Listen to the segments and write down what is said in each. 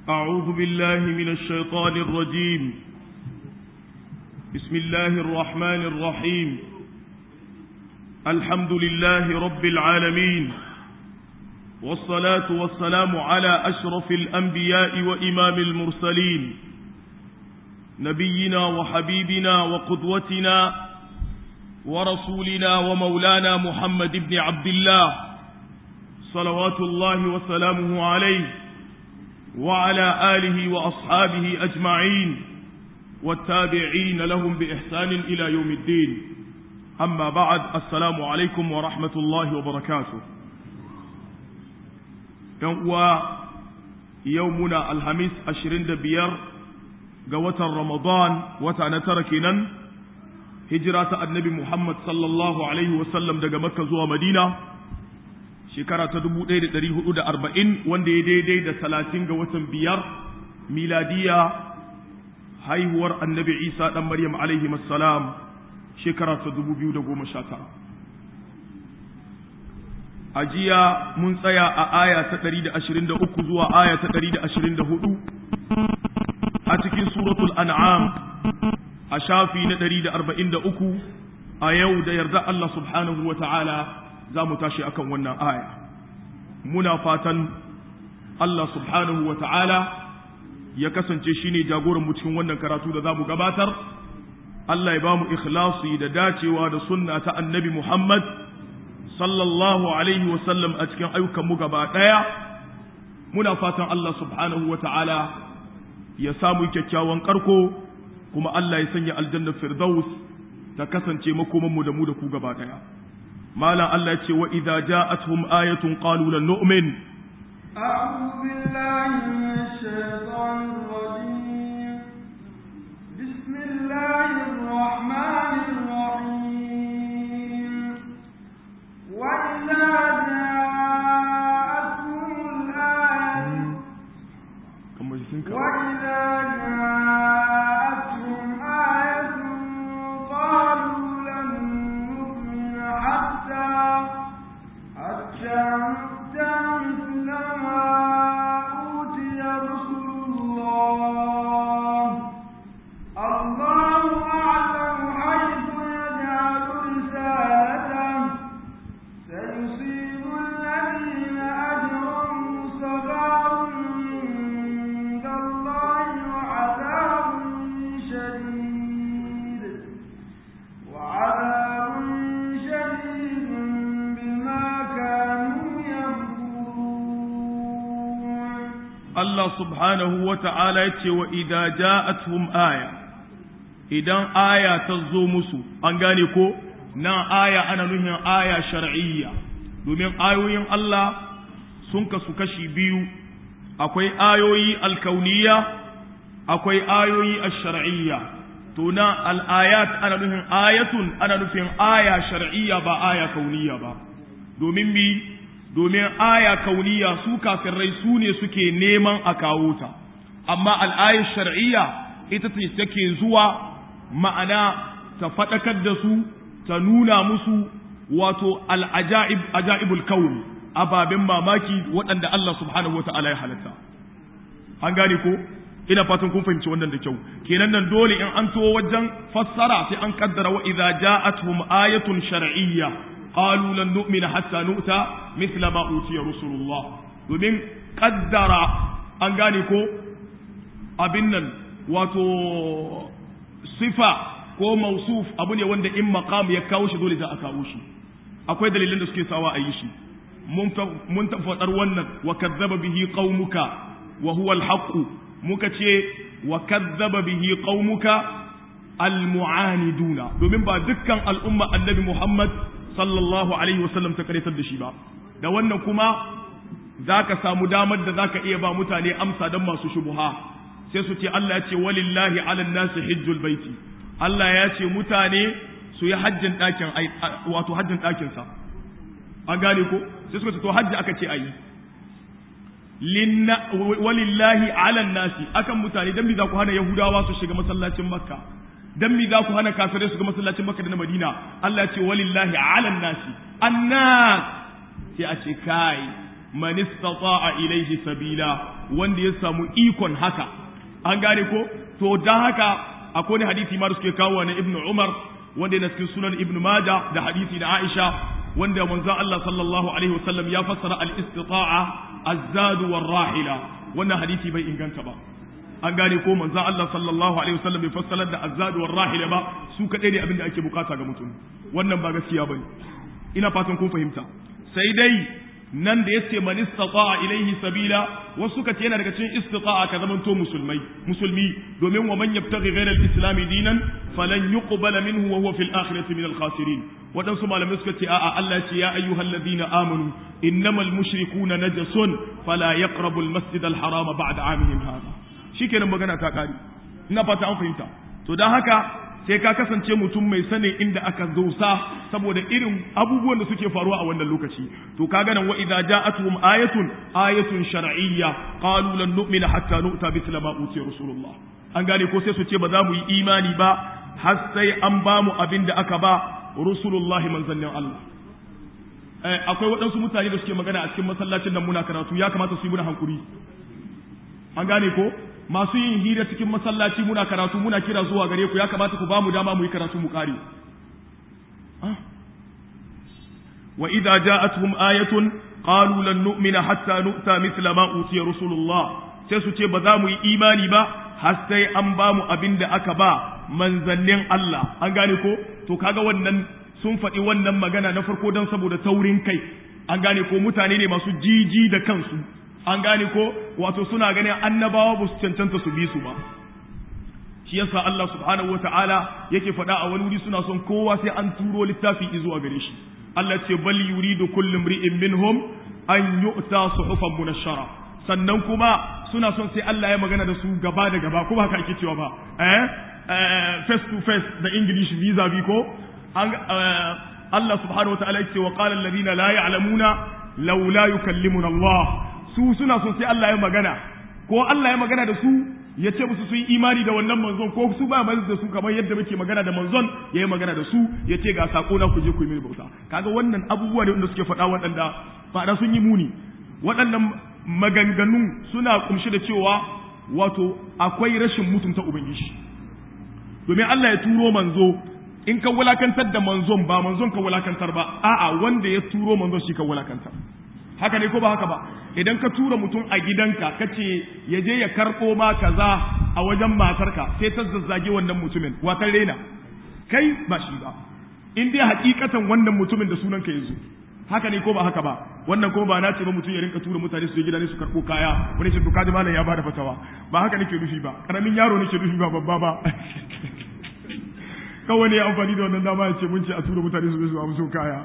أعوذ بالله من الشيطان الرجيم بسم الله الرحمن الرحيم الحمد لله رب العالمين والصلاة والسلام على أشرف الأنبياء وإمام المرسلين نبينا وحبيبنا وقدوتنا ورسولنا ومولانا محمد بن عبد الله صلوات الله وسلامه عليه وعلى آله وأصحابه أجمعين والتابعين لهم بإحسان إلى يوم الدين أما بعد السلام عليكم ورحمة الله وبركاته يوم يومنا الخميس أشرين دبير قوة رمضان وتنتركنا هجرة النبي محمد صلى الله عليه وسلم دقى مكة زوى مدينة shekara ta dubu ɗaya da ɗari hudu da arba'in wanda ya daidai da talatin ga watan biyar miladiya haihuwar annabi isa ɗan maryam alaihi salam shekara ta dubu biyu da goma sha tara a jiya mun tsaya a aya ta ɗari da ashirin da uku zuwa aya ta ɗari da ashirin da hudu a cikin suratul an'am a shafi na ɗari da arba'in da uku a yau da yarda Allah subhanahu wa ta'ala za mu tashi akan wannan aya muna fatan Allah subhanahu wa ta'ala ya kasance shi ne jagoranmu cikin wannan karatu da za mu gabatar Allah ya ba mu ikhlasi da dacewa da sunna ta annabi Muhammad sallallahu alaihi wasallam a cikin ayyukanmu gaba ɗaya muna fatan Allah subhanahu wa ta'ala ya samu kyakkyawan karko kuma Allah ya sanya aljannar firdaus ta kasance makomanmu da mu da ku gaba ɗaya مالا الله يتي وإذا جاءتهم آية قالوا لن نؤمن أعوذ بالله من الشيطان الرجيم بسم الله الرحمن الرحيم وإذا جاءتهم الآية وإذا جاءتهم آية قالوا لن نؤمن حتى حتى حتى مثل ما أوتي رسل الله الله أعلم حيث يجعل رسالته سيصيب الذين أجرموا صغار عند الله وعذاب شديد وعذاب شديد بما كانوا يمكرون Allah subhanahu wa ta'ala ya ce wa idza ja'atuhum aya idan aya ta zo musu an gane ko nan aya ana nuhin aya shar'iyya domin ayoyin Allah sun kasu kashi biyu akwai ayoyi alkauniya akwai ayoyi ash-shar'iyya to na al-ayat ana nufin ayatun ana nufin aya shar'iyya ba aya kauniya ba domin mi domin aya kauniya su kafirai su ne suke neman a kawo ta amma al'ayar shar'iyya ita ce take zuwa ma'ana ta faɗakar da su ta nuna musu wato al'ajaib ajaibul kauni ababen mamaki waɗanda Allah subhanahu wa ta'ala ya halatta an gane ko ina fatan kun fahimci wannan da kyau kenan nan dole in an to wajen fassara sai an kaddara wa idza ja'atuhum ayatun shar'iyya qalu lan nu'mina hatta nu'ta mithla ma utiya rusulullah domin kaddara an gane ko abin nan wato sifa ko mausuf abu ne wanda in maqam ya kawo shi dole za a kawo shi akwai dalilan da suke sawa a yi shi mun faɗar wannan wa kazzaba bihi qaumuka wa huwa al muka ce wa kazzaba bihi qaumuka almu'aniduna domin ba dukkan al'umma annabi Muhammad sallallahu alaihi wasallam ta karitar da shi ba da wannan kuma zaka samu damar da zaka iya ba mutane amsa dan masu shubuha sai su ce Allah ya ce walillahi ala nasi hijjul baiti Allah ya ce mutane su yi hajjin ɗakin wato hajjin ɗakin sa an gane ko sai suka ce to hajji aka ce ayi walillahi ala nasi akan mutane dan me za ku hana yahudawa su shiga masallacin makka dan me za ku hana kafirai su ga masallacin makka da na madina Allah ya ce walillahi ala nasi annas sai a ce kai man istata'a ilayhi sabila wanda ya samu ikon haka an gane ko to dan haka akwai hadisi ma suke kawo na ibnu umar wanda yana cikin sunan ibnu maja da hadisi da aisha wanda manzon Allah sallallahu alaihi wasallam ya fassara al-istita'a az-zadu war-rahila wannan hadisi bai inganta ba an gane ko manzon Allah sallallahu alaihi wasallam bai fassara da az-zadu war-rahila ba su kadai ne abinda ake bukata ga mutum wannan ba gaskiya bane ina fatan kun fahimta sai dai nan da yace man istata'a ilaihi sabila wasu suka ce yana daga cikin istita'a ka zaman to musulmai musulmi domin wa man yabtaghi ghayra al-islam dinan falan yuqbala minhu wa huwa fil akhirati min al-khasirin wadansu malamai suka ce a'a Allah ce ya ayyuhal ladina amanu innamal mushrikuna najasun fala yaqrabu al-masjid al-harama ba'da amihim hadha shikenan magana ta kare ina fata an fahimta to dan haka sai ka kasance mutum mai sanin inda aka dosa saboda irin abubuwan da suke faruwa a wannan lokaci to kaga nan wa idza ja'atuhum ayatun ayatun shar'iyya qalu lan nu'mina hatta nu'ta mithla ma utiya rasulullah an gane ko sai su ce ba za mu yi imani ba har sai an ba mu abin da aka ba rasulullah manzannin Allah akwai waɗansu mutane da suke magana a cikin masallacin nan muna karatu ya kamata su yi muna hankuri an gane ko masu yin hira cikin masallaci muna karatu muna kira zuwa gare ku ya kamata ku ba mu dama mu yi karatu mu kare wa idza ja'atuhum ayatun qalu lan nu'mina hatta nu'ta mithla ma utiya rasulullah sai su ce ba za mu yi imani ba har sai an ba mu abin da aka ba manzannin Allah an gane ko to kaga wannan sun faɗi wannan magana na farko don saboda taurin kai an gane ko mutane ne masu jiji da kansu an gane ko wato suna ganin annabawa ba su cancanta su bi su ba shi yasa Allah subhanahu wata'ala yake faɗa a wani wuri suna son kowa sai an turo littafi zuwa gare shi Allah ce bal yuridu kullu imri'in minhum an yu'ta suhufan munashshara sannan kuma suna son sai Allah ya magana da su gaba da gaba kuma haka ake cewa ba eh face to face da English visa bi ko Allah subhanahu wata'ala yake wa qala alladhina la ya'lamuna laula yukallimuna Allah su suna son sai Allah ya magana ko Allah ya magana da su ya ce musu sun yi imani da wannan manzon ko su ba da su kamar yadda muke magana da manzon ya yi magana da su ya ce ga sako na ku je ku yi mini bauta kaga wannan abubuwa ne wanda suke faɗa waɗanda faɗa sun yi muni waɗannan maganganu suna kumshi da cewa wato akwai rashin mutunta ubangiji domin Allah ya turo manzo in ka wulakantar da manzon ba manzon ka wulakantar ba a'a wanda ya turo manzon shi ka wulakantar haka ne ko ba haka ba idan ka tura mutum a gidanka ka ce ya je ya karɓo ma kaza a wajen matarka sai ta zazzage wannan mutumin watan rena kai ba shi ba in dai hakikatan wannan mutumin da sunan ka yanzu haka ne ko ba haka ba wannan kuma ba na ce ba mutum ya rinka tura mutane su je gida ne su karɓo kaya wani shi to kaji malam ya bada fatawa ba haka nake nufi ba karamin yaro nake nufi ba babba ba kawai ne ya amfani da wannan dama ya ce mun ce a tura mutane su je su amso kaya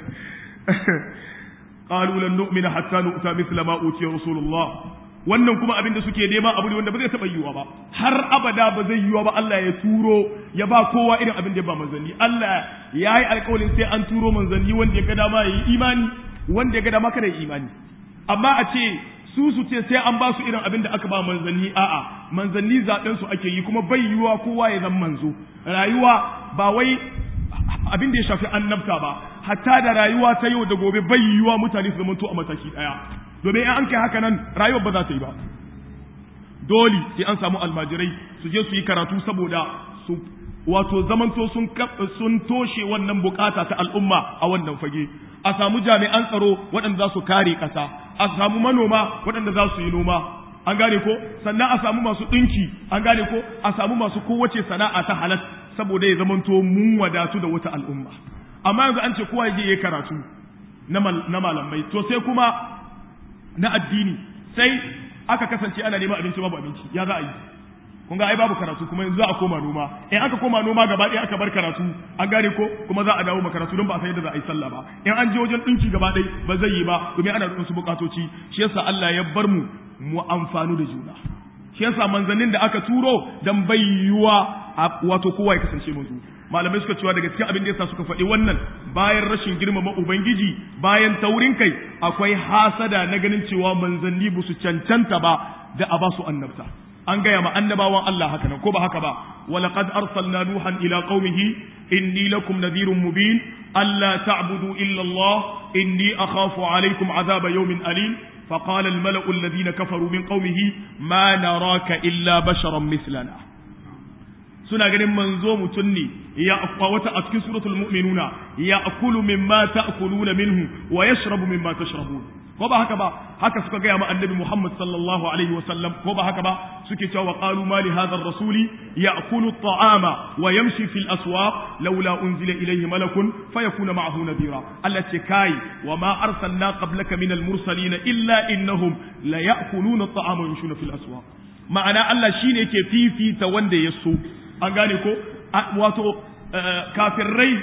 qalu lan nu'mina hatta nu'ta mithla ma utiya rasulullah wannan kuma abin da suke nema abu ne wanda ba zai taba yiwa ba har abada ba zai yiwa ba Allah ya turo ya ba kowa irin abin da ya ba manzanni Allah ya yi alƙawarin sai an turo manzanni wanda ya ga dama ya yi imani wanda ya ga dama kada ya yi imani amma a ce su su ce sai an ba su irin abin da aka ba manzanni a'a manzanni zaɓen su ake yi kuma bai yiwa kowa ya zama manzo rayuwa ba wai abin da ya shafi annabta ba hatta da rayuwa ta yau da gobe bai yiwuwa mutane su zamanto a mataki daya domin in an kai haka nan rayuwar ba za ta yi ba dole sai an samu almajirai su je su yi karatu saboda su wato zamanto sun sun toshe wannan bukata ta al'umma a wannan fage a samu jami'an tsaro waɗanda za su kare ƙasa a samu manoma waɗanda za su yi noma an gane ko sannan a samu masu ɗinki an gane ko a samu masu kowace sana'a ta halas saboda ya zamanto mun wadatu da wata al'umma amma yanzu an ce kowa ya je ya karatu na malamai to sai kuma na addini sai aka kasance ana neman abinci babu abinci ya za a yi kun ga ai babu karatu kuma yanzu za a koma noma in aka koma noma gaba ɗaya aka bar karatu an gane ko kuma za a dawo makaratu don ba a san yadda za a yi sallah ba in an je wajen ɗinki gaba ɗaya ba zai yi ba domin ana da su bukatoci shi yasa Allah ya bar mu mu amfanu da juna shi yasa manzannin da aka turo dan bai yiwuwa wato kowa ya kasance manzo malamai suka cewa daga cikin abin da yasa suka faɗi wannan bayan rashin girmama ubangiji bayan taurin kai akwai hasada na ganin cewa manzanni ba su cancanta ba da a ba su annabta an gaya ma annabawan Allah haka nan ko ba haka ba walaqad arsalna nuhan ila qaumihi inni lakum nadhirun mubin alla ta'budu illa Allah inni akhafu alaykum azaba yawmin alim فقال الملأ الذين كفروا من قومه ما نراك إلا بشرا مثلنا suna ganin manzo mutum ne ya wata a cikin suratul mu'minuna ya akulu mimma ta'kuluna minhu wa yashrabu mimma tashrabun ko ba haka ba haka suka gaya ma annabi Muhammad sallallahu alaihi wasallam ko ba haka ba suke cewa wa qalu ma li hadha ar-rasuli ya'kulu at-ta'ama wa yamshi fil aswaq laula unzila ilayhi malakun fayakuna ma'ahu nadira Allah ce kai wa ma arsalna qablaka min al-mursalin illa innahum la ya'kuluna at-ta'ama wa yamshuna fil aswaq ma'ana Allah shine yake fifita wanda ya so an gane ko wato kafirai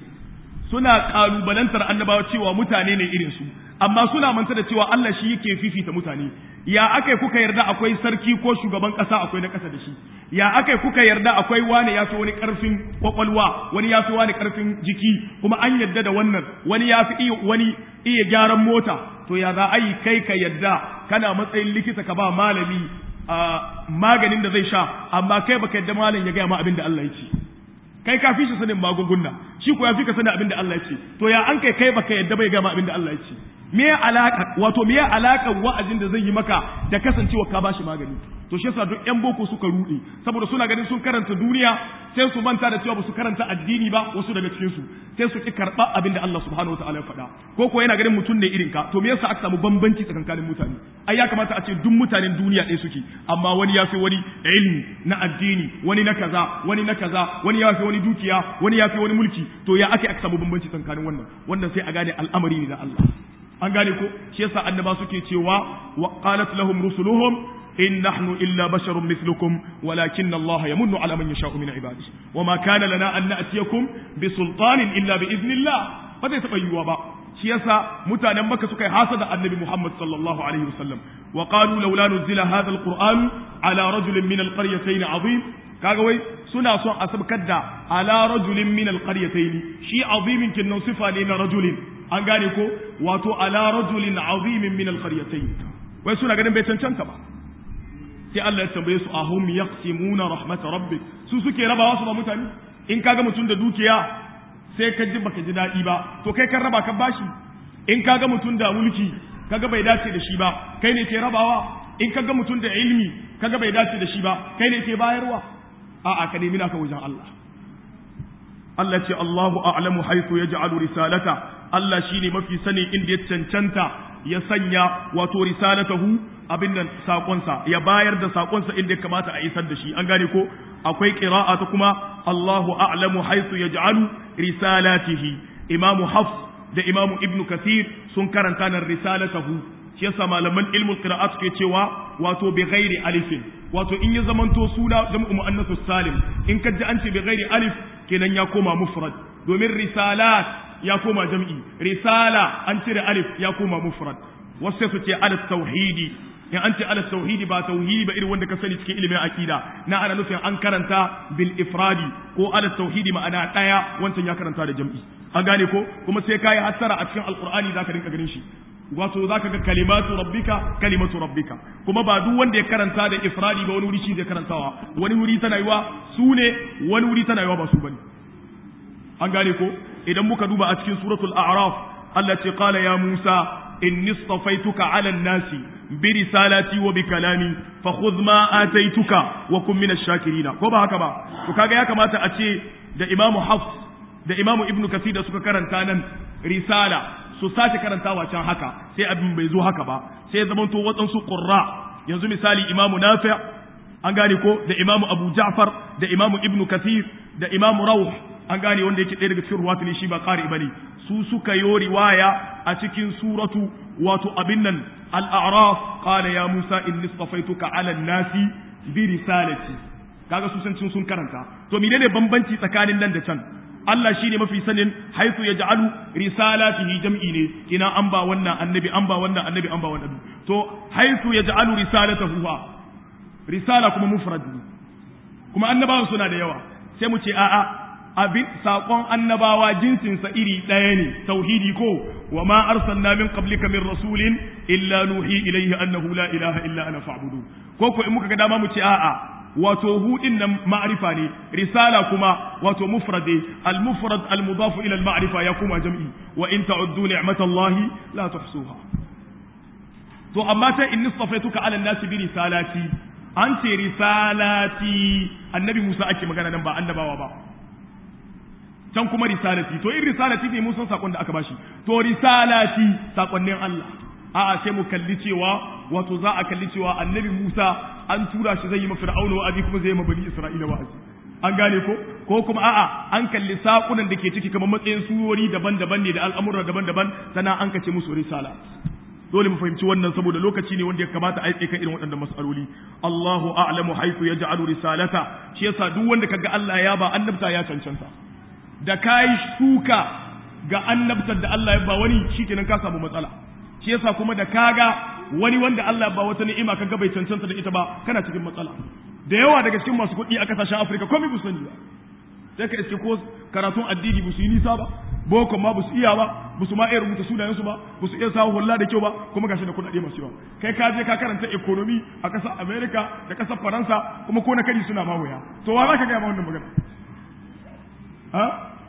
suna kalubalantar annabawa cewa mutane ne irin su amma suna manta da cewa Allah shi yake fifita mutane ya akai kuka yarda akwai sarki ko shugaban kasa akwai na kasa da shi ya akai kuka yarda akwai wani ya fi wani karfin kwakwalwa wani ya fi wani karfin jiki kuma an yarda da wannan wani ya fi wani iya gyaran mota to ya za a yi kai ka yarda kana matsayin likita ka ba malami maganin da zai sha amma kai baka yarda malam ya gaya ma abin da Allah ya ce kai ka fi shi sanin magunguna shi ko ya fi ka sanin abin da Allah ya ce to ya an kai kai baka yadda bai gama abin da Allah ya ce me ya alaka wato me ya alaka wa'azin da zai yi maka da kasancewa ka bashi magani to shi yasa duk yan boko suka rude saboda suna ganin sun karanta duniya sai su manta da cewa ba su karanta addini ba wasu daga cikin su sai su ki karba abin da Allah subhanahu wataala ya faɗa ko ko yana ganin mutum ne irin ka to me yasa aka samu bambanci tsakankanin mutane ai ya kamata a ce duk mutanen duniya ɗaya suke amma wani ya fi wani ilmi na addini wani na kaza wani na kaza wani ya fi wani dukiya wani ya fi wani mulki to ya ake aka samu bambanci tsakanin wannan wannan sai a gane al'amari ne na Allah an gane ko shi yasa annaba suke cewa wa qalat lahum rusuluhum in nahnu illa basharun mithlukum walakinna Allah yamunnu ala man yasha'u min ibadihi wama kana lana an na'tiyakum bi sultanin illa bi idnillah ba zai taba yiwuwa ba shi yasa mutanen Makka suka yi hasada annabi Muhammad sallallahu alaihi wasallam wa qalu laula nuzila hadha alquran ala rajulin min alqaryatayn azim kaga wai suna son a sabkar da ala rajulin min alqaryatayn shi azimin kinnan sifa ne na rajulin an gane ko wato ala rajulin azimin min alqaryatayn wai suna ganin bai cancanta ba sai Allah ya tambaye su ahum yaqsimuna rahmat rabbik su suke rabawa su ba mutane in kaga mutum da dukiya sai ka ji baka ji daɗi ba to kai kan raba ka bashi in kaga mutum da mulki kaga bai dace da shi ba kai ne ke rabawa in kaga mutum da ilimi kaga bai dace da shi ba kai ne ke bayarwa a'a ka nemi naka wajen Allah Allah ce Allahu a'lamu haythu yaj'alu risalata Allah shine mafi sani inda ya cancanta ya sanya wato risalatahu abin nan sakonsa ya bayar da sakonsa inda ya kamata a isar da shi an gane ko akwai qira'a ta kuma Allahu a'lamu haythu yaj'alu risalatihi imamu hafs da imamu ibnu kathir sun karanta nan risalatahu shi yasa malaman ilmul qira'at ke cewa wato bi ghairi alifin wato in ya zamanto suna jam'u muannath salim in ka ji an ce bi ghairi alif kenan ya koma mufrad domin risalat ya koma jam'i risala an cire alif ya koma mufrad wasu su ce ala tauhidi in an ce ala tauhidi ba tauhidi ba irin wanda ka sani cikin ilimin aqida na ana nufin an karanta bil ifradi ko ala tauhidi ma'ana daya wancan ya karanta da jam'i an gane ko kuma sai kai hattara a cikin alqur'ani zaka rinka ganin shi wato zaka ga kalimatu rabbika kalimatu rabbika kuma ba duk wanda ya karanta da ifradi ba wani wuri shi zai karantawa wani wuri tana yiwa su ne wani wuri tana yiwa ba su bane an gane ko idan muka duba a cikin suratul a'raf Allah ce qala ya Musa inni istafaituka 'ala an-nasi bi risalati wa bi kalami fa khudh ma ataituka wa kun min ash-shakirin ko ba haka ba to kaga ya kamata a ce da Imam Hafs da Imam Ibn Kathir da suka karanta nan risala su sace karantawa can haka sai abin bai zo haka ba sai zaman to waɗansu qurra yanzu misali Imam Nafi' an gane ko da Imam Abu Ja'far da Imam Ibn Kathir da Imam Rawh an gane wanda yake ɗaya daga cikin ruwatu ne shi ba ƙari bane su suka yo riwaya a cikin suratu wato abin nan al-a'raf qala ya musa inni istafaituka 'ala an-nasi bi risalati kaga su san sun karanta to menene bambanci tsakanin nan da can Allah shine mafi sanin haifu ya ja'alu risalatihi jam'i ne kina an ba wannan annabi an ba wannan annabi an ba wannan to haifu ya ja'alu risalatahu ha risala kuma mufrad ne kuma annabawan suna da yawa sai mu ce a'a abin saƙon annabawa jinsinsa iri ɗaya ne tauhidi ko wa ma arsalna min qablika min rasulin illa nuhi ilayhi annahu la ilaha illa ana fa'budu ko ko in muka ga dama mu ce a'a wato hudin nan ma'rifa ne risala kuma wato mufrade al mufrad al mudaf ila al ma'rifa ya kuma jam'i wa in ta'uddu ni'matallahi la tuhsuha to amma ta in nistafaituka ala nasi bi risalati an ce risalati annabi Musa ake magana nan ba annabawa ba can kuma risalati to in risalati ne mun san sakon da aka bashi to risalati sakonnin Allah a'a sai mu kalli cewa wato za a kalli cewa annabi Musa an tura shi zai yi ma fir'auna wa'azi kuma zai yi ma bani Isra'ila wa'azi an gane ko ko kuma a'a an kalli sakunan da ke ciki kamar matsayin surori daban-daban ne da al'amura daban-daban sannan an kace musu risala dole mu fahimci wannan saboda lokaci ne wanda ya kamata a yi kan irin waɗannan mas'aloli Allahu a'lamu haythu yaj'alu risalata shi yasa duk wanda kaga Allah ya ba annabta ya cancanta da kai shuka ga annabtar da Allah ya ba wani shikenan ka samu matsala shi yasa kuma da kaga wani wanda Allah ba wata ni'ima kaga bai cancanta da ita ba kana cikin matsala da yawa daga cikin masu kuɗi a kasashen Afirka komai bu sani ba sai ka iske ko karatun addini bu su yi nisa ba boko ma bu su iya ba bu su ma iya rubuta sunayensu ba bu su iya sawo hulla da kyau ba kuma gashi da kuɗaɗe masu yawa kai ka je ka karanta economy a ƙasar America da ƙasar Faransa kuma ko na kari suna ma wuya to wa za ka gaya ma wannan magana ha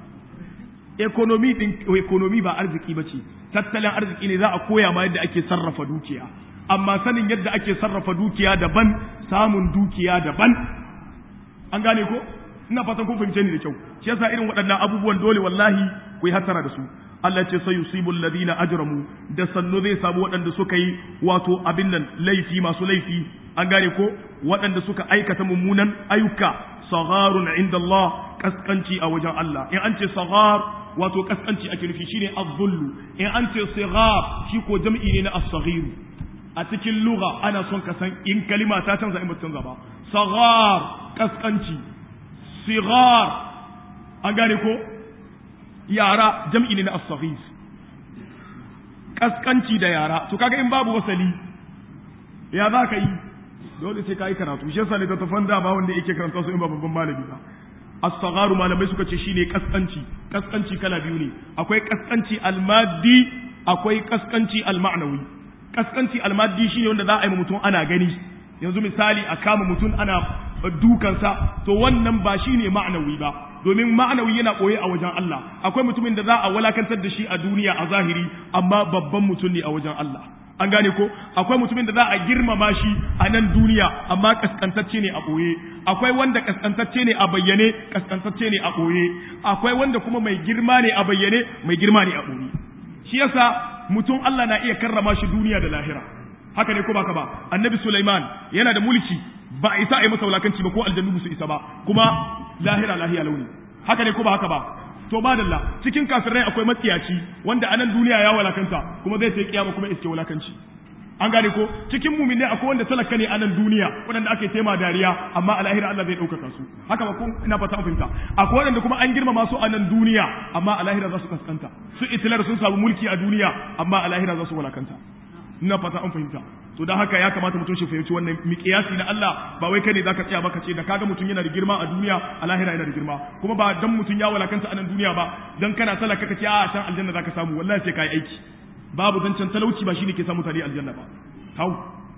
economy din economy ba arziki bace tattalin arziki ne za a koya ma yadda ake sarrafa dukiya amma sanin yadda ake sarrafa dukiya daban samun dukiya daban an gane ko ina fatan kun fahimce ni da kyau shi yasa irin waɗannan abubuwan dole wallahi ku yi hatara da su Allah ce sai yusibul ladina ajramu da sannu zai samu waɗanda suka yi wato abin nan laifi masu laifi an gane ko waɗanda suka aikata mummunan ayyuka sagharun inda Allah kaskanci a wajen Allah in an ce saghar wato kaskanci ake nufi shine az-zullu in an ce sighar shi ko jam'i ne na as-saghir a cikin lugha ana son ka san in kalima ta canza in ba canza ba saghar kaskanci sighar an gane ko yara jam'i ne na as-saghir kaskanci da yara to kaga in babu wasali ya za ka yi dole sai ka yi karatu shi yasa ne ta tafan da ba wanda yake karanta su in ba babban malami ba as-sagharu malamai suka ce shine kaskanci kaskanci kala biyu ne akwai kaskanci al-maddi akwai kaskanci al-ma'nawi kaskanci al-maddi shine wanda za a yi mutum ana gani yanzu misali a kama mutum ana dukansa to wannan ba shine ma'nawi ba domin ma'anawi yana koye a wajen Allah akwai mutumin da za a walakantar da shi a duniya a zahiri amma babban mutum ne a wajen Allah an gane ko akwai mutumin da za a girmama shi a nan duniya amma kaskantacce ne a ɓoye akwai wanda kaskantacce ne a bayyane kaskantacce ne a ɓoye akwai wanda kuma mai girma ne a bayyane mai girma ne a ɓoye shi yasa mutum Allah na iya karrama shi duniya da lahira haka ne ko baka ba annabi Sulaiman yana da mulki ba a isa a yi masa wulakanci ba ko aljannu su isa ba kuma lahira lahiya launi haka ne ko ba haka ba to madalla cikin kafirai akwai matsiyaci wanda a nan duniya ya walakanta kuma zai sai kiyama kuma iske wulakanci an gane ko cikin muminai akwai wanda talaka ne a nan duniya waɗanda ake tema dariya amma a lahira Allah zai ɗaukaka su haka ba ko ina fata an fahimta akwai waɗanda kuma an girmama su a nan duniya amma a lahira za su kaskanta su itilar sun samu mulki a duniya amma a lahira za su walakanta ina fata an fahimta to dan haka ya kamata mutum shi fahimci wannan miƙiyasi na Allah ba wai kai ne zaka tsaya baka ce da kaga mutum yana da girma a duniya a lahira yana da girma kuma ba dan mutum ya walakanta a nan duniya ba dan kana talaka kace a can aljanna zaka samu wallahi sai kai aiki babu zancen talauci ba shine ke samu mutane aljanna ba hau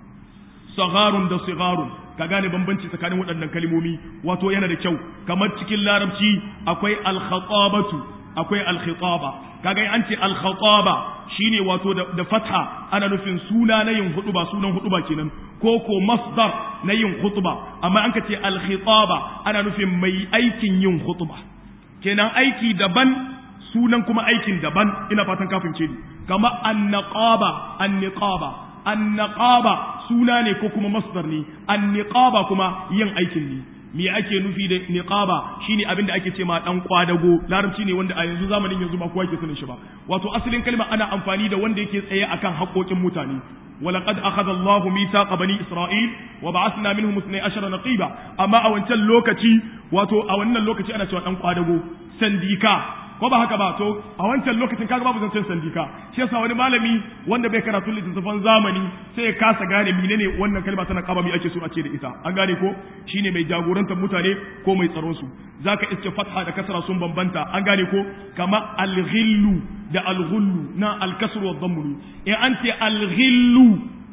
sagarun da sigarun ka gane bambanci tsakanin waɗannan kalmomi wato yana da kyau kamar cikin larabci akwai al-khatabatu akwai al-khitaba kaga an ce al-khataba shine wato da fatha ana nufin suna na yin hutuba sunan hutuba kenan ko ko masdar na yin hutuba amma an ka ce al-khitaba ana nufin mai aikin yin hutuba kenan aiki daban sunan kuma aikin daban ina fatan kafin ce ni kama an-naqaba an-niqaba an-naqaba suna ne ko kuma masdar ne an-niqaba kuma yin aikin ne me ake nufi da niqaba shine abin da ake ce ma dan kwadago larabci ne wanda a yanzu zamanin yanzu ba kowa ke sanin shi ba wato asalin kalma ana amfani da wanda yake tsaye akan haƙoƙin mutane ولقد أخذ الله ميثاق بني إسرائيل وبعثنا منهم اثني عشر نقيبا أما أو أنت اللوكتي واتو أو أن اللوكتي أنا سوى أنقو أدغو سنديكا ko ba haka ba to a wancan lokacin kaga babu zancen sandika shi yasa wani malami wanda bai karatu littattafan zamani sai ya kasa gane menene wannan kalma tana kaba mi ake so a ce da ita an gane ko shine mai jagorantar mutane ko mai tsaron su zaka iske fatha da kasra sun bambanta an gane ko kama alghillu da alghullu na alkasru wa dhammu in an ce alghillu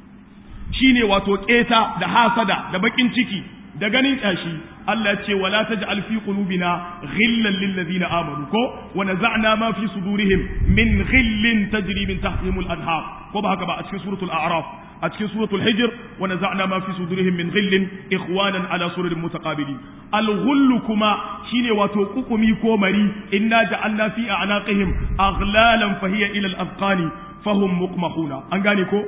shine wato keta da hasada da bakin ciki da ganin kyashi Allah ce wala taj'al fi qulubina ghillan lil ladina amanu ko wa naza'na ma fi sudurihim min ghillin tajri min tahtihim al anhar ko ba haka ba a cikin suratul a'raf a cikin suratul hijr wa naza'na ma fi sudurihim min ghillin ikhwanan ala sururin mutaqabilin al ghullu kuma shine wato kukumi ko mari inna ja'alna fi a'naqihim aghlalan fahiya ila al afqani fahum muqmahuna an gane ko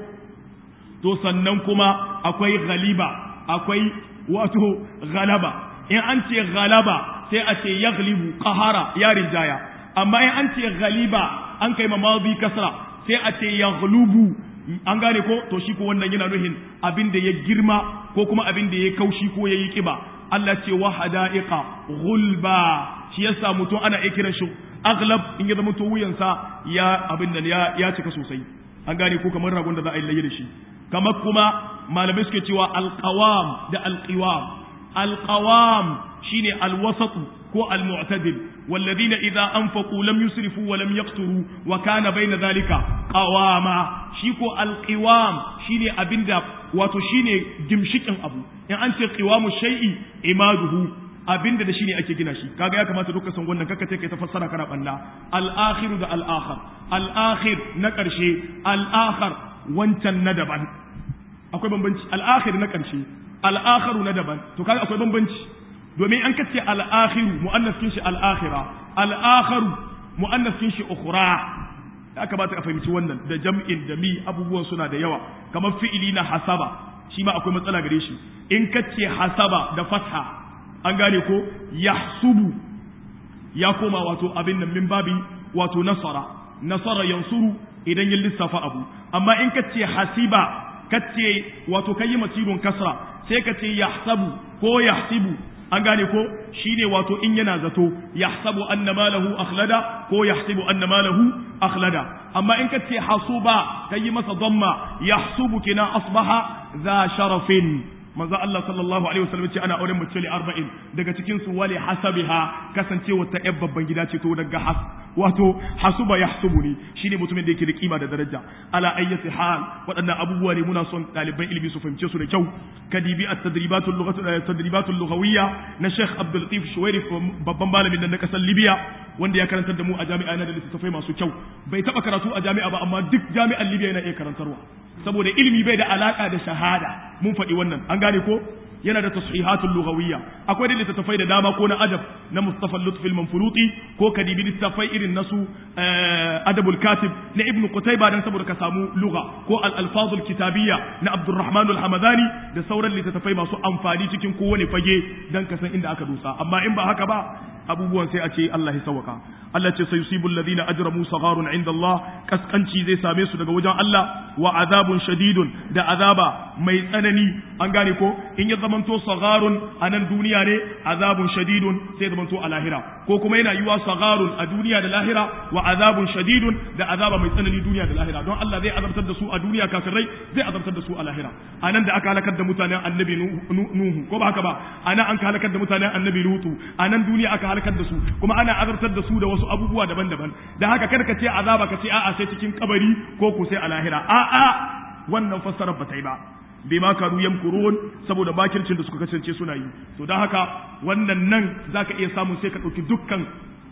to sannan kuma akwai ghaliba akwai wato galaba in an ce galaba sai a ce ya galibu ƙahara ya rinjaya amma in an ce galiba an kai mamazi kasra sai a ce ya galubu an gane ko to shi ko wannan yana nuhin abin da ya girma ko kuma abin da ya kaushi ko ya yi kiba Allah ce wa hada'iqa gulba shi yasa mutum ana iya kiran shi aglab in ya zama to wuyansa ya abin nan ya ya cika sosai an gane ko kamar ragon da za a yi laye da shi kamar kuma malamai suke cewa alqawam da alqiwam alqawam shine alwasat ko almu'tadil والذين إذا أنفقوا لم يسرفوا ولم يقتروا وكان بين ذلك قواما شيكو القوام شيني أبندا واتو شيني جمشكن أبو يعني أنت قوام الشيء إماده abinda da shine ake gina shi kaga ya kamata duka san wannan kaka take ta fassara kana balla al-akhiru da al-akhir al-akhir na karshe al-akhir wancan na daban akwai bambanci al-akhir na karshe al-akhiru na daban to kaga akwai bambanci domin an kace al-akhiru muannas kin shi al-akhira al-akhiru muannas kin shi ukhra ya kamata ka fahimci wannan da jam'in da mi abubuwan suna da yawa kamar fi'ili na hasaba shi ma akwai matsala gare shi in kace hasaba da fatha an gane ko yahsubu ya koma wato abin nan min babi wato nasara nasara yansuru idan ya lissafa abu amma in kace hasiba kace wato kai masirun kasra sai kace yahsabu ko yahsibu an gane ko shine wato in yana zato yahsabu anna malahu akhlada ko yahsibu anna malahu akhlada amma in kace hasuba kai masa dhamma yahsubu kina asbaha za sharafin manzo Allah sallallahu alaihi wasallam ce ana auren mace li 40 daga cikin su wali hasabiha kasancewa ta yar babban gida ce to daga has wato hasuba yahsubuni shine mutumin da yake da kima da daraja ala ayyati hal waɗannan abubuwa ne muna son ɗaliban ilimi su fahimce su da kyau kadibi at-tadribatul lughatu tadribatul lughawiyya na Sheikh Abdul Latif Shuwairi babban malamin nan na kasar Libya wanda ya karantar da mu a jami'a na da littattafai masu kyau bai taba karatu a jami'a ba amma duk jami'an Libya yana iya karantarwa saboda ilimi bai da alaka da shahada mun faɗi wannan an gane ko yana da tashihatul lughawiyya akwai da littattafai da dama ko na adab na Mustafa Lutfi al-Manfuruti ko kadibi littattafai irin nasu adabul katib na Ibn Qutayba dan saboda ka samu lugha ko al-alfazul kitabiyya na Abdurrahman al-Hamadani da sauran littattafai masu amfani cikin kowane fage dan ka san inda aka dosa amma in ba haka ba abubuwan sai a ce Allah ya sauka Allah ce sayusibu alladhina ajramu sagharun inda Allah kaskanci zai same su daga wajen Allah wa azabun shadidun da azaba mai tsanani an gane ko in ya zamanto sagharun a nan duniya ne azabun shadidun sai zamanto a lahira ko kuma yana yiwa sagharun a duniya da lahira wa azabun shadidun da azaba mai tsanani duniya da lahira don Allah zai azabtar da su a duniya kafirai zai azabtar da su a lahira a nan da aka halakar da mutanen annabi nuhu ko ba haka ba a nan an ka halakar da mutanen annabi lutu a nan duniya aka halakar da su kuma ana azabtar da su da wasu abubuwa daban-daban da haka kada ka ce azaba ka ce a'a sai cikin kabari ko ku sai a lahira a'a wannan fassarar ba ta yi ba bima kanu yamkurun saboda bakircin da suka kasance suna yi to don haka wannan nan zaka iya samun sai ka ɗauki dukkan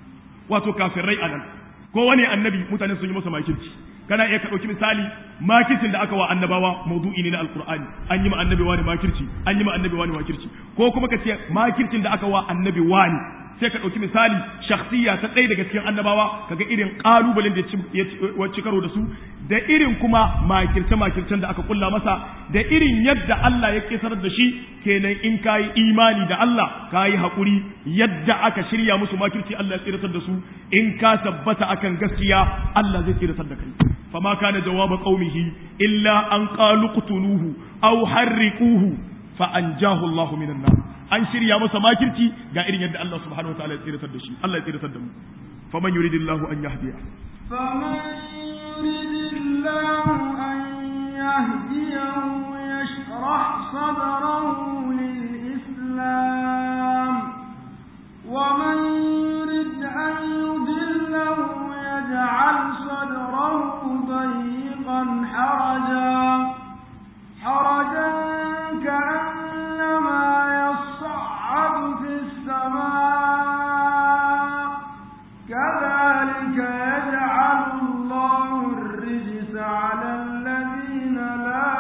wato kafirai a nan ko wani annabi mutane sun yi masa makirci kana iya ka ɗauki misali makircin da aka wa annabawa maudu'i ne na alkur'ani an yi ma annabi wani makirci an yi ma annabi wani makirci ko kuma ka ce makircin da aka wa annabi wani sai ka ɗauki misali shakhsiya ta ɗaya daga cikin annabawa kaga irin ƙalubalen da ya ci karo da su da irin kuma makirce makircen da aka kulla masa da irin yadda Allah ya kisar da shi kenan in kayi imani da Allah kayi haƙuri yadda aka shirya musu makirci Allah ya tsiratar da su in ka tabbata akan gaskiya Allah zai tsiratar da kai fama kana jawaba qaumihi illa an qalu qtuluhu aw harriquhu fa anjahu Allahu minan nar an shirya masa makirci ga irin yadda Allah subhanahu wataala ya tsiratar da shi Allah ya tsiratar da mu faman yuridillahu an yahdiya فمن يرد الله أن يهديه يشرح صدره للإسلام ومن يرد أن يضله يجعل صدره ضيقا حرجا حرجا كأنما يصعد في السماء كذلك يجعل الله الرجس على الذين لا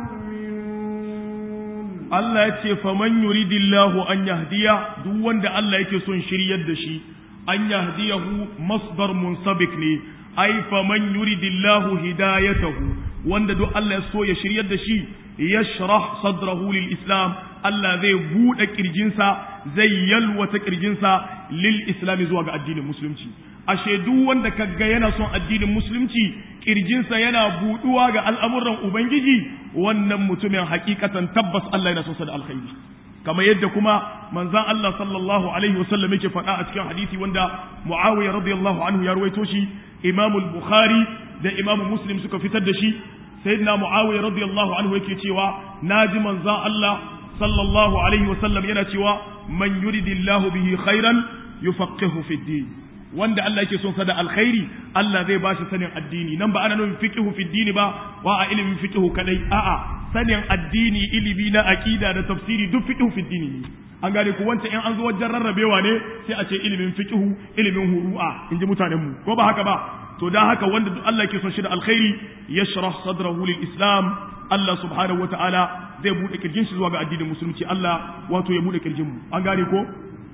يؤمنون Allah ya ce faman yuridillahu an yahdiya duk wanda Allah yake son shiryar da shi an yahdiyahu masdar munsabik ne ai faman yuridillahu hidayatahu wanda duk Allah ya so ya shiryar da shi yashrah sadrahu lil islam Allah zai bude kirjinsa zai yalwata kirjinsa lil islam zuwa ga addinin musulunci ashe duk wanda kaga yana son addinin musulunci kirjinsa yana buduwa ga al'amuran ubangiji wannan mutumin hakikatan tabbas Allah yana son sa da alkhairi kamar yadda kuma manzon Allah sallallahu alaihi wasallam yake faɗa a cikin hadisi wanda Muawiya radiyallahu anhu ya ruwaito shi Imam al-Bukhari da Imam Muslim suka fitar da shi sayyidina Muawiya radiyallahu anhu yake cewa naji manzon Allah sallallahu alaihi wasallam yana cewa man yuridillahu bihi khairan yufaqihu fi din wanda Allah yake son sa da alkhairi Allah zai ba shi sanin addini nan ba ana nufin fiqhu fi dini ba wa a ilimin fiqhu kadai a'a sanin addini ilimi na aqida da tafsiri duk fiqhu fi dini ne an gane ku wancan in an zo wajen rarrabewa ne sai a ce ilimin fiqhu ilimin huru'a in ji mutanen mu ko ba haka ba to dan haka wanda duk Allah yake son shi da alkhairi yashrah sadrahu lil islam Allah subhanahu wataala zai bude kirjin shi zuwa ga addinin musulunci Allah wato ya bude kirjin mu an gane ko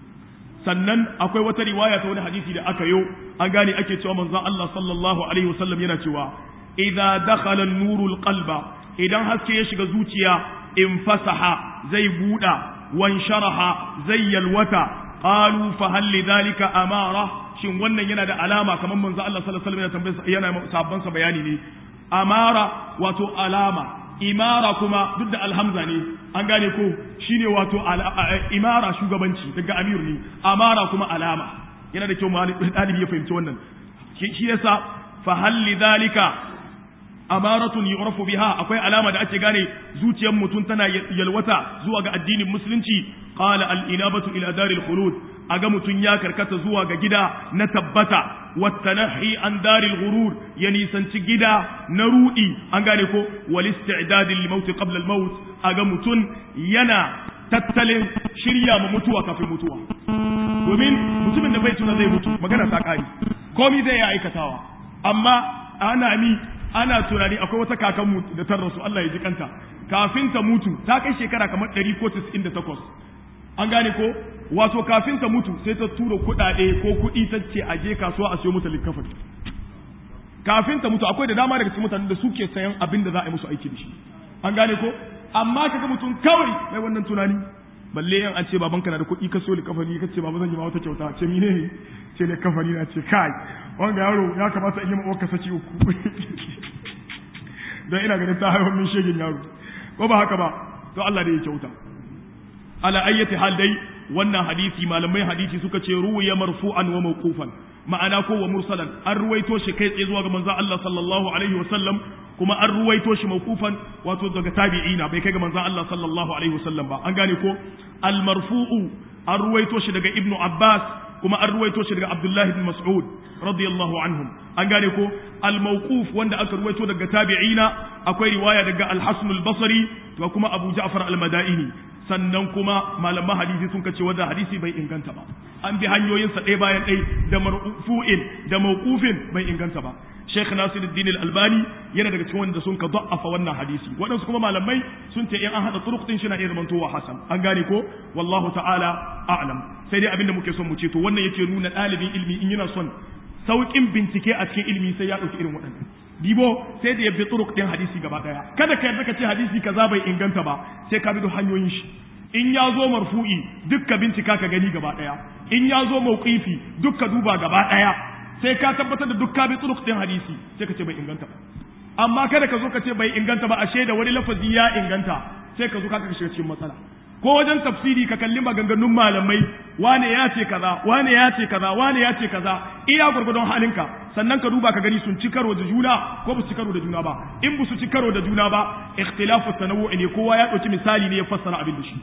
sannan akwai wata riwaya ta wani hadisi da aka yo an gane ake cewa manzon Allah sallallahu alaihi wasallam yana cewa idza dakhala an-nurul qalba idan haske ya shiga zuciya in fasaha zai buda wan sharaha zai yalwata qalu fa hal lidhalika amara shin wannan yana da alama kamar manzon Allah sallallahu alaihi wasallam yana tambayar yana sabban sa bayani ne amara wato alama imara kuma duk da alhamza ne an gane ko shine wato imara shugabanci daga amir ne amara kuma alama yana da kyau ɗalibi ya fahimci wannan shi yasa fa halli zalika amaratun yu'rafu biha akwai alama da ake gane zuciyar mutum tana yalwata zuwa ga addinin musulunci qala al inabatu ila daril khulud aga mutum ya karkata zuwa ga gida na tabbata wattanahi an daril ghurur ya nisanci gida na rudi an gane ko wal isti'dad lil maut qabla al maut aga mutum yana tattalin shirya ma mutuwa kafin mutuwa domin mutumin da bai tuna zai mutu magana ta kari komai zai ya aikatawa amma ana ni ana tunani akwai wata kakanmu da ta rasu Allah ya ji kanta kafin ta mutu ta kai shekara kamar 100 ko 98 an gane ko wato kafin ta mutu sai ta tura kuɗaɗe ko kuɗi ta ce a je kasuwa a siyo mata likafin kafin ta mutu akwai da dama daga cikin mutanen da suke sayan abin da za a yi musu aiki da shi an gane ko amma kaga mutum kawai mai wannan tunani balle yan an ce babanka na da kuɗi ka siyo likafani ka ce baba zan yi ma wata kyauta ce mine ne ce likafani na ce kai wanga yaro ya kamata in yi ma saki uku don ina ganin ta haihuwar min shegin yaro ko ba haka ba to Allah da ya kyauta ala ayyati hal dai wannan hadisi malamai hadisi suka ce ruwiya marfu'an wa mawqufan ma'ana ko wa mursalan an ruwaito shi kai tsaye zuwa ga manzon Allah sallallahu alaihi wa sallam kuma an ruwaito shi mawqufan wato daga tabi'ina bai kai ga manzon Allah sallallahu alaihi wa sallam ba an gane ko al marfu'u an ruwaito shi daga ibnu abbas kuma an ruwaito shi daga abdullah ibn mas'ud radiyallahu anhum an gane ko al mawquf wanda aka ruwaito daga tabi'ina akwai riwaya daga al hasan al basri da kuma abu ja'far al madaini sannan kuma malaman hadisi sun kace wanda hadisi bai inganta ba an bi hanyoyinsa ɗaya bayan ɗaya da marfu'in da mawqufin bai inganta ba Sheikh Nasiruddin Al-Albani yana daga cikin wanda sun ka da'afa wannan hadisi waɗansu kuma malamai sun ce in an hada turuq din shi na iya zamantowa hasan an gane ko wallahu ta'ala a'lam sai dai abinda muke son mu ce to wannan yake nuna ɗalibin ilmi in yana son sauƙin bincike a cikin ilmi sai ya ɗauki irin waɗannan dibo sai da ya bi turuk din hadisi gaba daya kada ka yarda ka ce hadisi kaza bai inganta ba sai ka bi da hanyoyin shi in ya zo marfu'i dukka bincika ka gani gaba daya in ya zo mauqifi dukka duba gaba daya sai ka tabbatar da dukka bi turuk din hadisi sai ka ce bai inganta ba amma kada ka zo ka ce bai inganta ba ashe da wani lafazi ya inganta sai ka zo ka shiga cikin matsala ko wajen tafsiri ka kalli maganganun malamai wane ya ce kaza wane ya ce kaza wane ya ce kaza iya gurgudun halinka sannan ka duba ka gani sun ci karo da juna ko ba su ci karo da juna ba in ba su ci karo da juna ba ikhtilafu tanawwu ne kowa ya dauki misali ne ya fassara abin da shi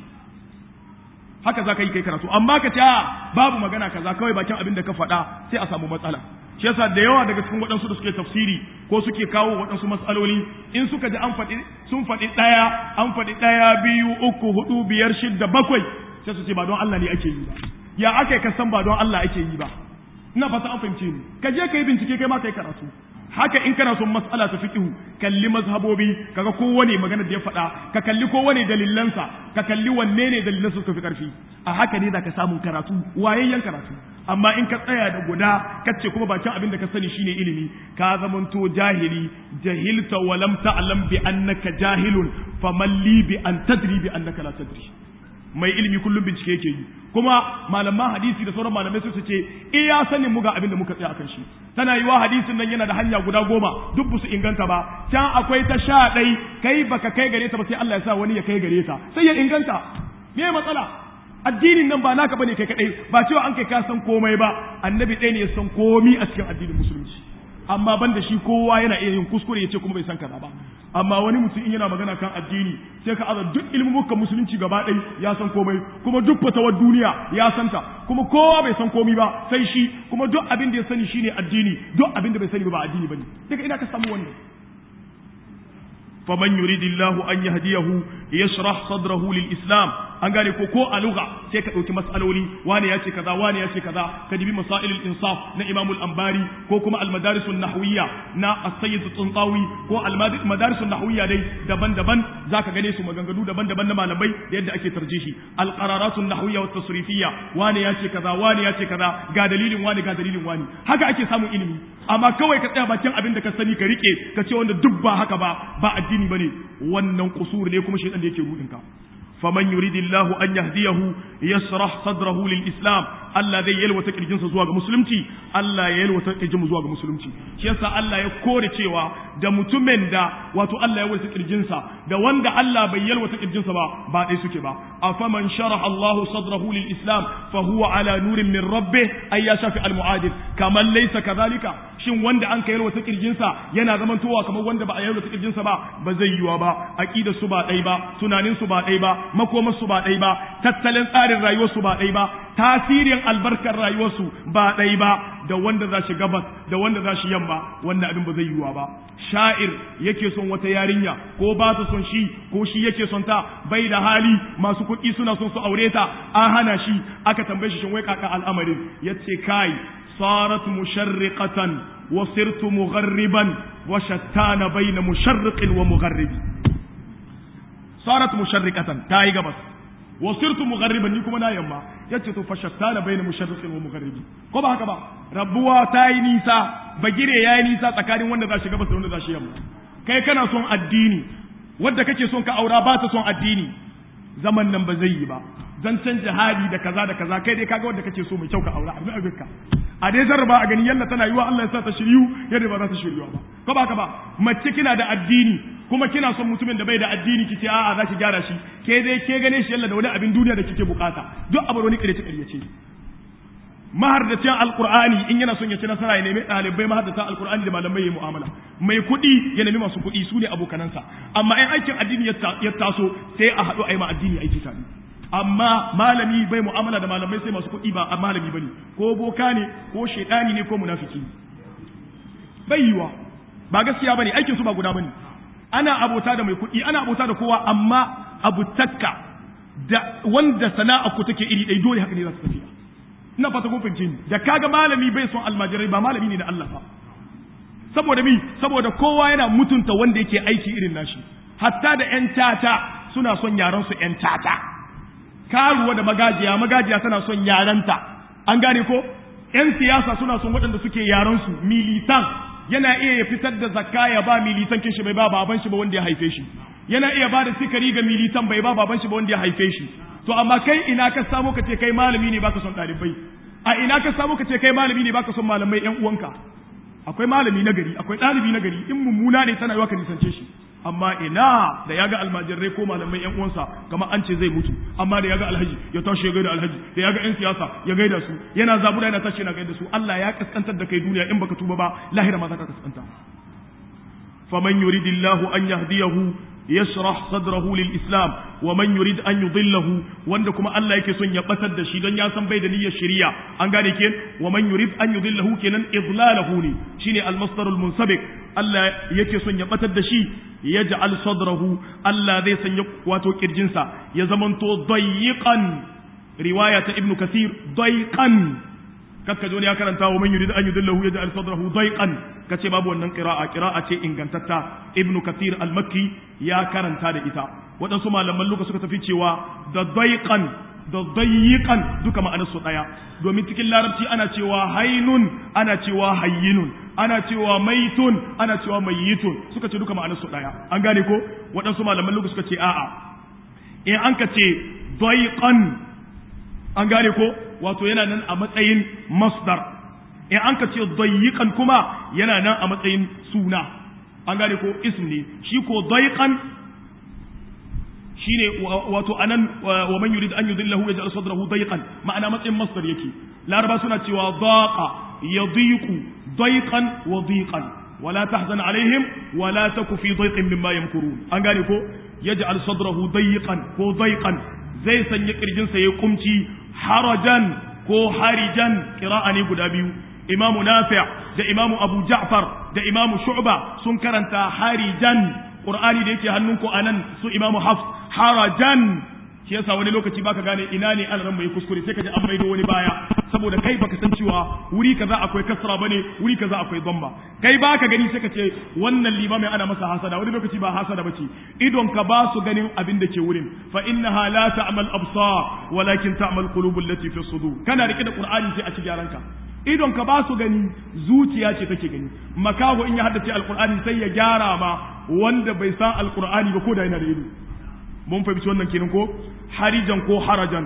haka za ka yi kai karatu amma ka ce babu magana kaza kawai bakin abin da ka faɗa sai a samu matsala shi yasa da yawa daga cikin waɗansu da suke tafsiri ko suke kawo waɗansu matsaloli in suka ji an faɗi sun faɗi ɗaya an faɗi ɗaya biyu uku hudu biyar shidda bakwai sai su ce ba don Allah ne ake yi ba ya aka ka san ba don Allah ake yi ba ina fata an fahimce ni ka je ka yi bincike kai ma kai karatu haka in kana son mas'ala ta fiqhu kalli mazhabobi kaga kowane magana da ya faɗa ka kalli kowane dalilansa ka kalli wanne ne dalilan suka fi karfi a haka ne zaka samu karatu wayayyen karatu amma in ka tsaya da guda kace kuma bakin abin da ka sani shine ilimi ka zamanto jahili jahilta wa lam ta'lam bi annaka jahilun faman li bi an tadri bi annaka la tadri mai ilimi kullum bincike yake yi kuma malaman hadisi da sauran malamai su ce iya sanin mu ga abin da muka tsaya akan shi tana yiwa hadisin nan yana da hanya guda goma duk su inganta ba can akwai ta sha ɗai kai baka kai gare ta ba sai Allah ya sa wani ya kai gare ta sai ya inganta me matsala addinin nan ba naka bane kai kadai ba cewa an kai ka san komai ba annabi ɗaya ne ya san komi a cikin addinin musulunci amma ban da shi kowa yana iya yin kuskure ya ce kuma bai san kaza ba amma wani mutum in yana magana kan addini sai ka aza duk ilmuka musulunci gaba ɗai ya san komai kuma duk fatawar duniya ya santa kuma kowa bai san komai ba sai shi kuma duk abin da ya sani shine addini duk abin da bai sani ba addini bane daga ina ka samu wannan faman yuridillahu an yahdiyahu yashrah sadrahu lil islam an gane ko ko a lugha sai ka dauki mas'aloli wani ya ce kaza wani ya ce kaza ka dibi masailul insaf na imam al-anbari ko kuma al-madaris an-nahwiyya na as-sayyid tsuntawi ko al-madaris an-nahwiyya dai daban-daban zaka gane su maganganu daban-daban na malamai da yadda ake tarjihi al-qararat an-nahwiyya wa tasrifiyya wani ya ce kaza wani ya ce kaza ga dalilin wani ga dalilin wani haka ake samun ilimi amma kawai ka tsaya bakin abin da ka sani ka rike ka ce wanda duk ba haka ba ba addini bane wannan kusur ne kuma shaytan da yake rudin ka faman yuridillahu an yahdiyahu yasrah sadrahu lil islam Allah zai yalwata kirjinsa zuwa ga musulunci Allah ya yalwata kirjin zuwa ga musulunci shi yasa Allah ya kore cewa da mutumin da wato Allah ya yalwata kirjinsa da wanda Allah bai yalwata kirjinsa ba ba dai suke ba afaman sharaha Allahu sadrahu lil islam fa huwa ala nurin min rabbih ay ya shafi al muadil kaman laysa kadhalika shin wanda an ka yalwata kirjinsa yana zamantowa kamar wanda ba a yalwata kirjinsa ba ba zai yiwa ba aqidar su ba dai ba tunanin su ba dai ba makomar su ba dai ba tattalin tsarin rayuwar su ba dai ba tasirin albarkar rayuwarsu ba ɗai ba da wanda za shi gabas da wanda za shi yamma wanda abin ba zai yiwuwa ba sha'ir yake son wata yarinya ko ba ta son shi ko shi yake son ta bai da hali masu kuɗi suna son su aure ta an hana shi aka tambaye shi shin wai kaka al'amarin yace kai صارت مشرقة وصرت مغربا وشتان بين مشرق ومغرب صارت مشرقة تاي قبس wasirtu mughariban ni kuma na yamma yace to fashattana baina musharriqin wa mugharibi ko ba haka ba rabuwa ta yi nisa bagire ya yi nisa tsakanin wanda za shi gabas da wanda za shi yamma kai kana son addini wanda kake son ka aura ba ta son addini zaman nan ba zai yi ba zancen jihadi da kaza da kaza kai dai kaga wanda kake so mai kyau ka aura abin abinka a dai zarba a gani yalla tana yiwa Allah ya sa ta shiryu yadda ba za ta shiryu ba ko ba ka ba mace kina da addini kuma kina son mutumin da bai da addini kice a'a za ki gyara shi ke dai ke gane shi yalla da wani abin duniya da kike bukata duk abu wani kire kire ce mahardacin alqur'ani in yana son ya ci nasara ya nemi ɗalibai mahardacin alqur'ani da malamai ya mu'amala mai kuɗi ya nemi masu kuɗi su ne abokanansa amma in aikin addini ya taso sai a haɗu a yi ma addini aiki tare amma malami bai mu'amala da malamai sai masu kuɗi ba malami bane ko boka ne ko shaidani ne ko munafiki bai yiwa ba gaskiya bane aikin su ba guda bane ana abota da mai kuɗi ana abota da kowa amma abu takka da wanda sana'a ku take iri ɗaya dole haka ne za su tafiya ina fata kun fahimce ni da kaga malami bai son almajirai ba malami ne na Allah ba saboda mi saboda kowa yana mutunta wanda yake aiki irin nashi hatta da ƴan tata suna son yaran su ƴan tata karuwa da magajiya magajiya tana son yaranta an gane ko ƴan siyasa suna son waɗanda suke yaran su militan yana iya ya fitar da zakka ya ba militan kin shi bai ba baban shi ba wanda ya haife shi yana iya ba da sikari ga militan bai ba baban shi ba wanda ya haife shi to amma kai ina ka samu ka ce kai malami ne baka son ɗalibai a ina ka samu ka ce kai malami ne baka son malamai ƴan uwanka akwai malami na gari akwai ɗalibi na gari in mummuna ne tana yiwa ka nisance shi amma ina da yaga almajirai ko malamai yan uwansa kamar an ce zai mutu amma da yaga alhaji ya tashi ya gaida alhaji da yaga yan siyasa ya gaida su yana zabura yana tashi yana gaida su Allah ya kaskantar da kai duniya in baka tuba ba lahira ma za ka kaskanta faman yuridillahu an yahdiyahu yashrah sadrahu lil islam wa man yurid an yudillahu wanda kuma Allah yake son ya batar da shi don ya san bai da niyyar shari'a an gane ke wa man yurid an yudillahu kenan idlalahu ne shine al masdarul munsabiq Allah yake son ya batar da shi yaj'al sadrahu Allah zai sanya wato kirjinsa ya zamanto dayyiqan riwaya ta ibnu kasir dayqan kakka wani ya karanta wa man yurid an yudillahu yaj'al sadrahu dayqan kace babu wannan qira'a qira'a ce ingantatta ibnu kathir al-makki ya karanta da ita waɗansu malaman luka suka tafi cewa da dayqan da dayyiqan duka ma'anar su daya domin cikin larabci ana cewa hainun ana cewa hayyinun ana cewa maitun ana cewa mayyitun suka ce duka ma'anar su daya an gane ko waɗansu malaman luka suka ce a'a in an ka ce dayqan an gane ko wato yana nan a matsayin masdar in an ka ce dayyiqan kuma yana nan a matsayin suna an gane ko ism ne shi ko dayqan shine wato anan wa man yurid an yudillahu yaj'al sadrahu dayqan ma'ana matsayin masdar yake laraba suna cewa daqa yadiqu dayqan wa diqan ولا تحزن عليهم ولا تك في ضيق مما يمكرون an gane ko yaj'al sadrahu dayqan ko dayqan zai sanya kirjinsa ya kumci harajan ko harijan ƙira'a ne guda biyu imamu nafi' da imamu abu ja'far da imamu shu'ba sun karanta harijan qur'ani da yake hannunku anan su imamu hafs harajan shi yasa wani lokaci baka gane ina ne an mai kuskure sai ka ji an maido wani baya saboda kai baka san cewa wuri kaza akwai kasra bane wuri kaza akwai dhamma kai baka gani sai ka ce wannan limamin ana masa hasada wani lokaci ba hasada bace idon ka ba su ganin abin da ke wurin fa innaha la ta'mal absar walakin ta'mal qulubul lati fi sudur kana rike da qur'ani sai a ci gyaran ka idon ka ba su gani zuciya ce take gani makaho in ya haddace alqur'ani sai ya gyara ma wanda bai san alqur'ani ba ko da yana da ido mun fahimci wannan kenan ko harijan ko harajan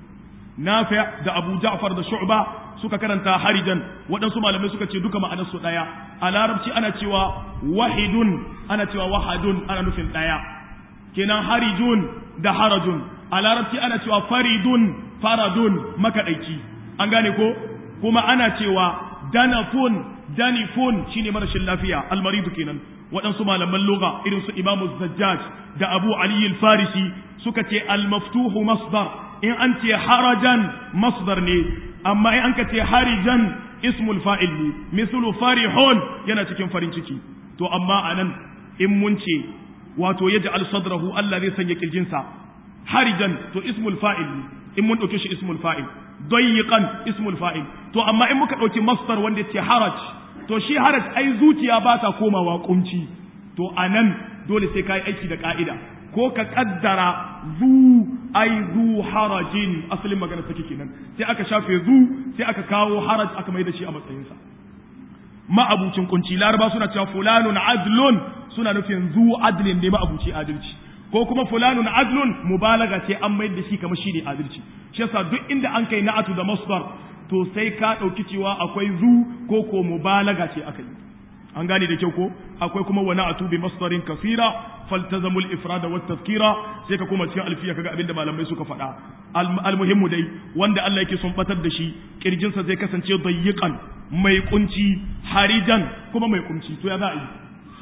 nafi' da abu ja'far da shu'ba suka karanta harijan waɗansu malamai suka ce duka ma'anar su ɗaya a larabci ana cewa wahidun ana cewa wahadun ana nufin ɗaya kenan harijun da harajun a larabci ana cewa faridun faradun makaɗaici an gane ko kuma ana cewa danafun danifun shine marashin lafiya almaridu kenan waɗansu malaman lugha irin su imamu zajjaj da abu ali al-farisi suka ce al-maftuhu masdar in an ce harajan masdar ne amma in an ka ce harijan ismul fa'il ne mislu farihun yana cikin farin ciki to amma anan in mun ce wato yaj'al sadrahu Allah zai sanya kirjinsa harijan to ismul fa'il ne in mun dauke shi ismul fa'il dayyiqan ismul fa'il to amma in muka dauki masdar wanda ce haraj to shi haraj ai zuciya ba ta komawa kunci to anan dole sai kai aiki da ka'ida ko ka kaddara zu ai zu harajin asalin magana take kenan sai aka shafe zu sai aka kawo haraj aka mai da shi a matsayinsa ma'abucin kunci laraba suna cewa fulanun adlun suna nufin zu adlin ne ma'abuci adalci ko kuma fulanun adlun mubalaga ce an mai da shi kamar shi ne adalci shi yasa duk inda an kai na'atu da masdar to sai ka ɗauki cewa akwai zu ko ko mubalaga ce aka yi an gane da kyau ko akwai kuma wani atu bi masdarin kasira faltazamul ifrada wat tazkira sai ka koma cikin alfiya kaga abinda malamai suka faɗa almuhimmu dai wanda Allah yake son batar da shi kirjinsa zai kasance dayyiqan mai kunci harijan kuma mai kunci to ya za a yi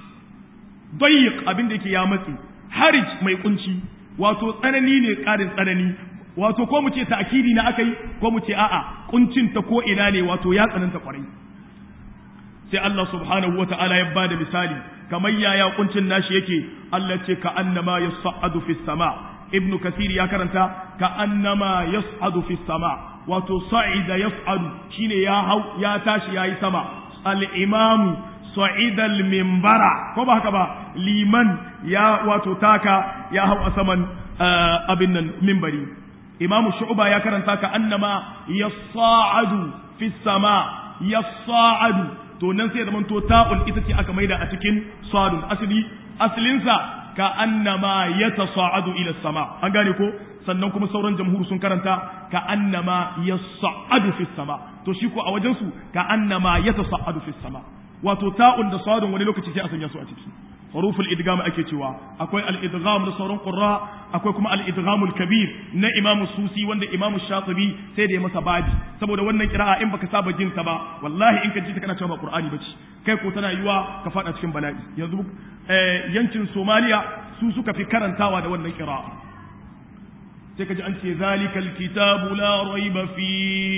dayyiq abinda yake ya matsi harij mai kunci wato tsanani ne karin tsanani wato ko mu ce ta'kidi na akai ko mu ce a'a kuncin ta ko ina ne wato ya tsananta kwarai sai Allah subhanahu wa ta'ala ya bada misali kamar yaya kuncin nashi yake Allah ce ka annama yas'adu fis sama ibnu kasir ya karanta ka annama yas'adu fis sama wato sa'ida yas'adu shine ya hau ya tashi yayi sama al imam sa'ida al minbara ko ba haka ba liman ya wato taka ya hau a saman abin nan minbari imam shu'ba ya karanta ka annama yas'adu fis sama yas'adu to nan sai zaman to ta'ul ita ce aka maida a cikin sadun asali asalinsa ka annama yatasa'adu ila sama an gane ko sannan kuma sauran jamhur sun karanta ka annama yas'adu fi sama to shi ko a wajen su ka annama yatasa'adu fi sama wato ta'un da sadun wani lokaci sai a sanya su a ciki huruful idgham ake cewa akwai al-idgham da sauran qurra akwai kuma al-idgham al-kabir na imamu susi wanda imamu shatibi sai da ya masa baji saboda wannan kira'a in baka saba jin ta ba wallahi in ka ji ta kana cewa ba qur'ani bace kai ko tana yiwa ka fada cikin bala'i yanzu yankin somaliya su suka fi karantawa da wannan kira'a sai ka ji an ce zalikal kitabu la raiba fi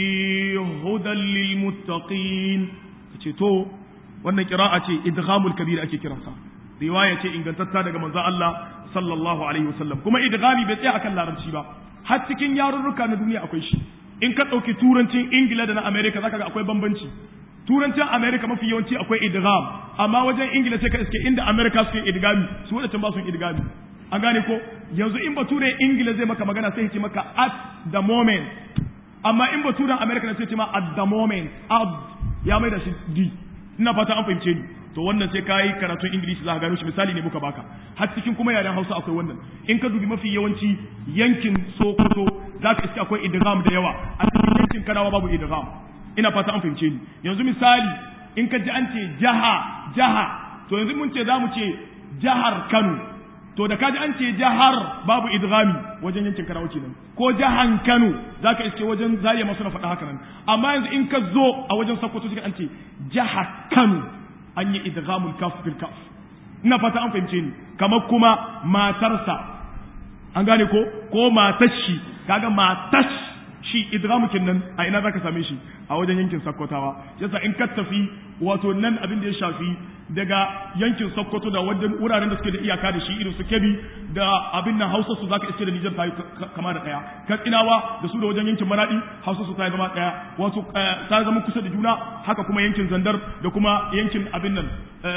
hudan lil muttaqin ce to wannan kira'a ce idghamul kabir ake kiransa riwaya ce ingantatta daga manzon Allah sallallahu alaihi wasallam kuma idghami bai tsaya akan larabci ba har cikin yarurruka na duniya akwai shi in ka dauki turancin ingila da na america zaka ga akwai bambanci turancin america mafi yawanci akwai idgham amma wajen ingila sai ka iske inda america suke idgami su wadancan ba su idgami an gane ko yanzu in bature ingila zai maka magana sai ya ce maka at the moment amma in baturen america sai ya ce ma at the moment at ya mai da shi di ina fata an fahimce ni to wannan sai ka yi karatun ingilishi za ka gano shi misali ne muka baka har cikin kuma yaren hausa akwai wannan in ka dubi mafi yawanci yankin sokoto za ka iske akwai idgham da yawa a cikin yankin kanawa babu idgham ina fata an fahimce ni yanzu misali in ka ji an ce jaha jaha to yanzu mun ce za mu ce jahar kano to da kaji an ce jahar babu idghami wajen yankin kanawa kenan ko jahan kano za ka iske wajen zariya masu na faɗa haka nan amma yanzu in ka zo a wajen sokoto sai an ce jaha kano an yi idghamul kaf bil kaf ina fata an fahimce ni kamar kuma matarsa an gane ko ko matashi kaga matash shi idghamukin nan a ina zaka same shi a wajen yankin sakkwatawa yasa in ka tafi wato nan abin da ya shafi daga yankin sokoto da wajen wuraren da suke da iyaka da shi irin su kebi da abin nan hausa su zaka iske da nijar ta yi kama da daya katsinawa da su da wajen yankin maradi hausa su ta yi zama daya wato ta zama kusa da juna haka kuma yankin zandar da kuma yankin abin nan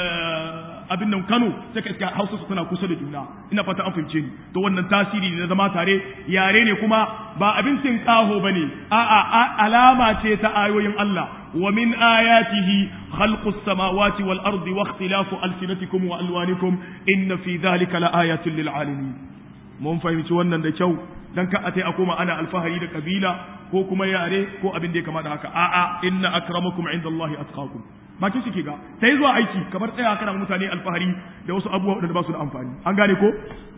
abin nan Kano sai ka iska Hausa su tana kusa da juna ina fata an fahimce ni to wannan tasiri ne na zama tare yare ne kuma ba abincin kaho bane a'a alama ce ta ayoyin Allah wa min ayatihi khalqus samawati wal ardi wa ikhtilafu alsinatikum wa alwanikum inna fi dhalika la ayatin lil alamin mun fahimci wannan da kyau dan ka atai akoma ana alfahari da kabila ko kuma yare ko abin da ya kama da haka a'a inna akramakum indallahi atqakum bakin shi ke ga ta yi zuwa aiki kamar tsaya kana mutane alfahari da wasu abubuwa da ba su da amfani an gane ko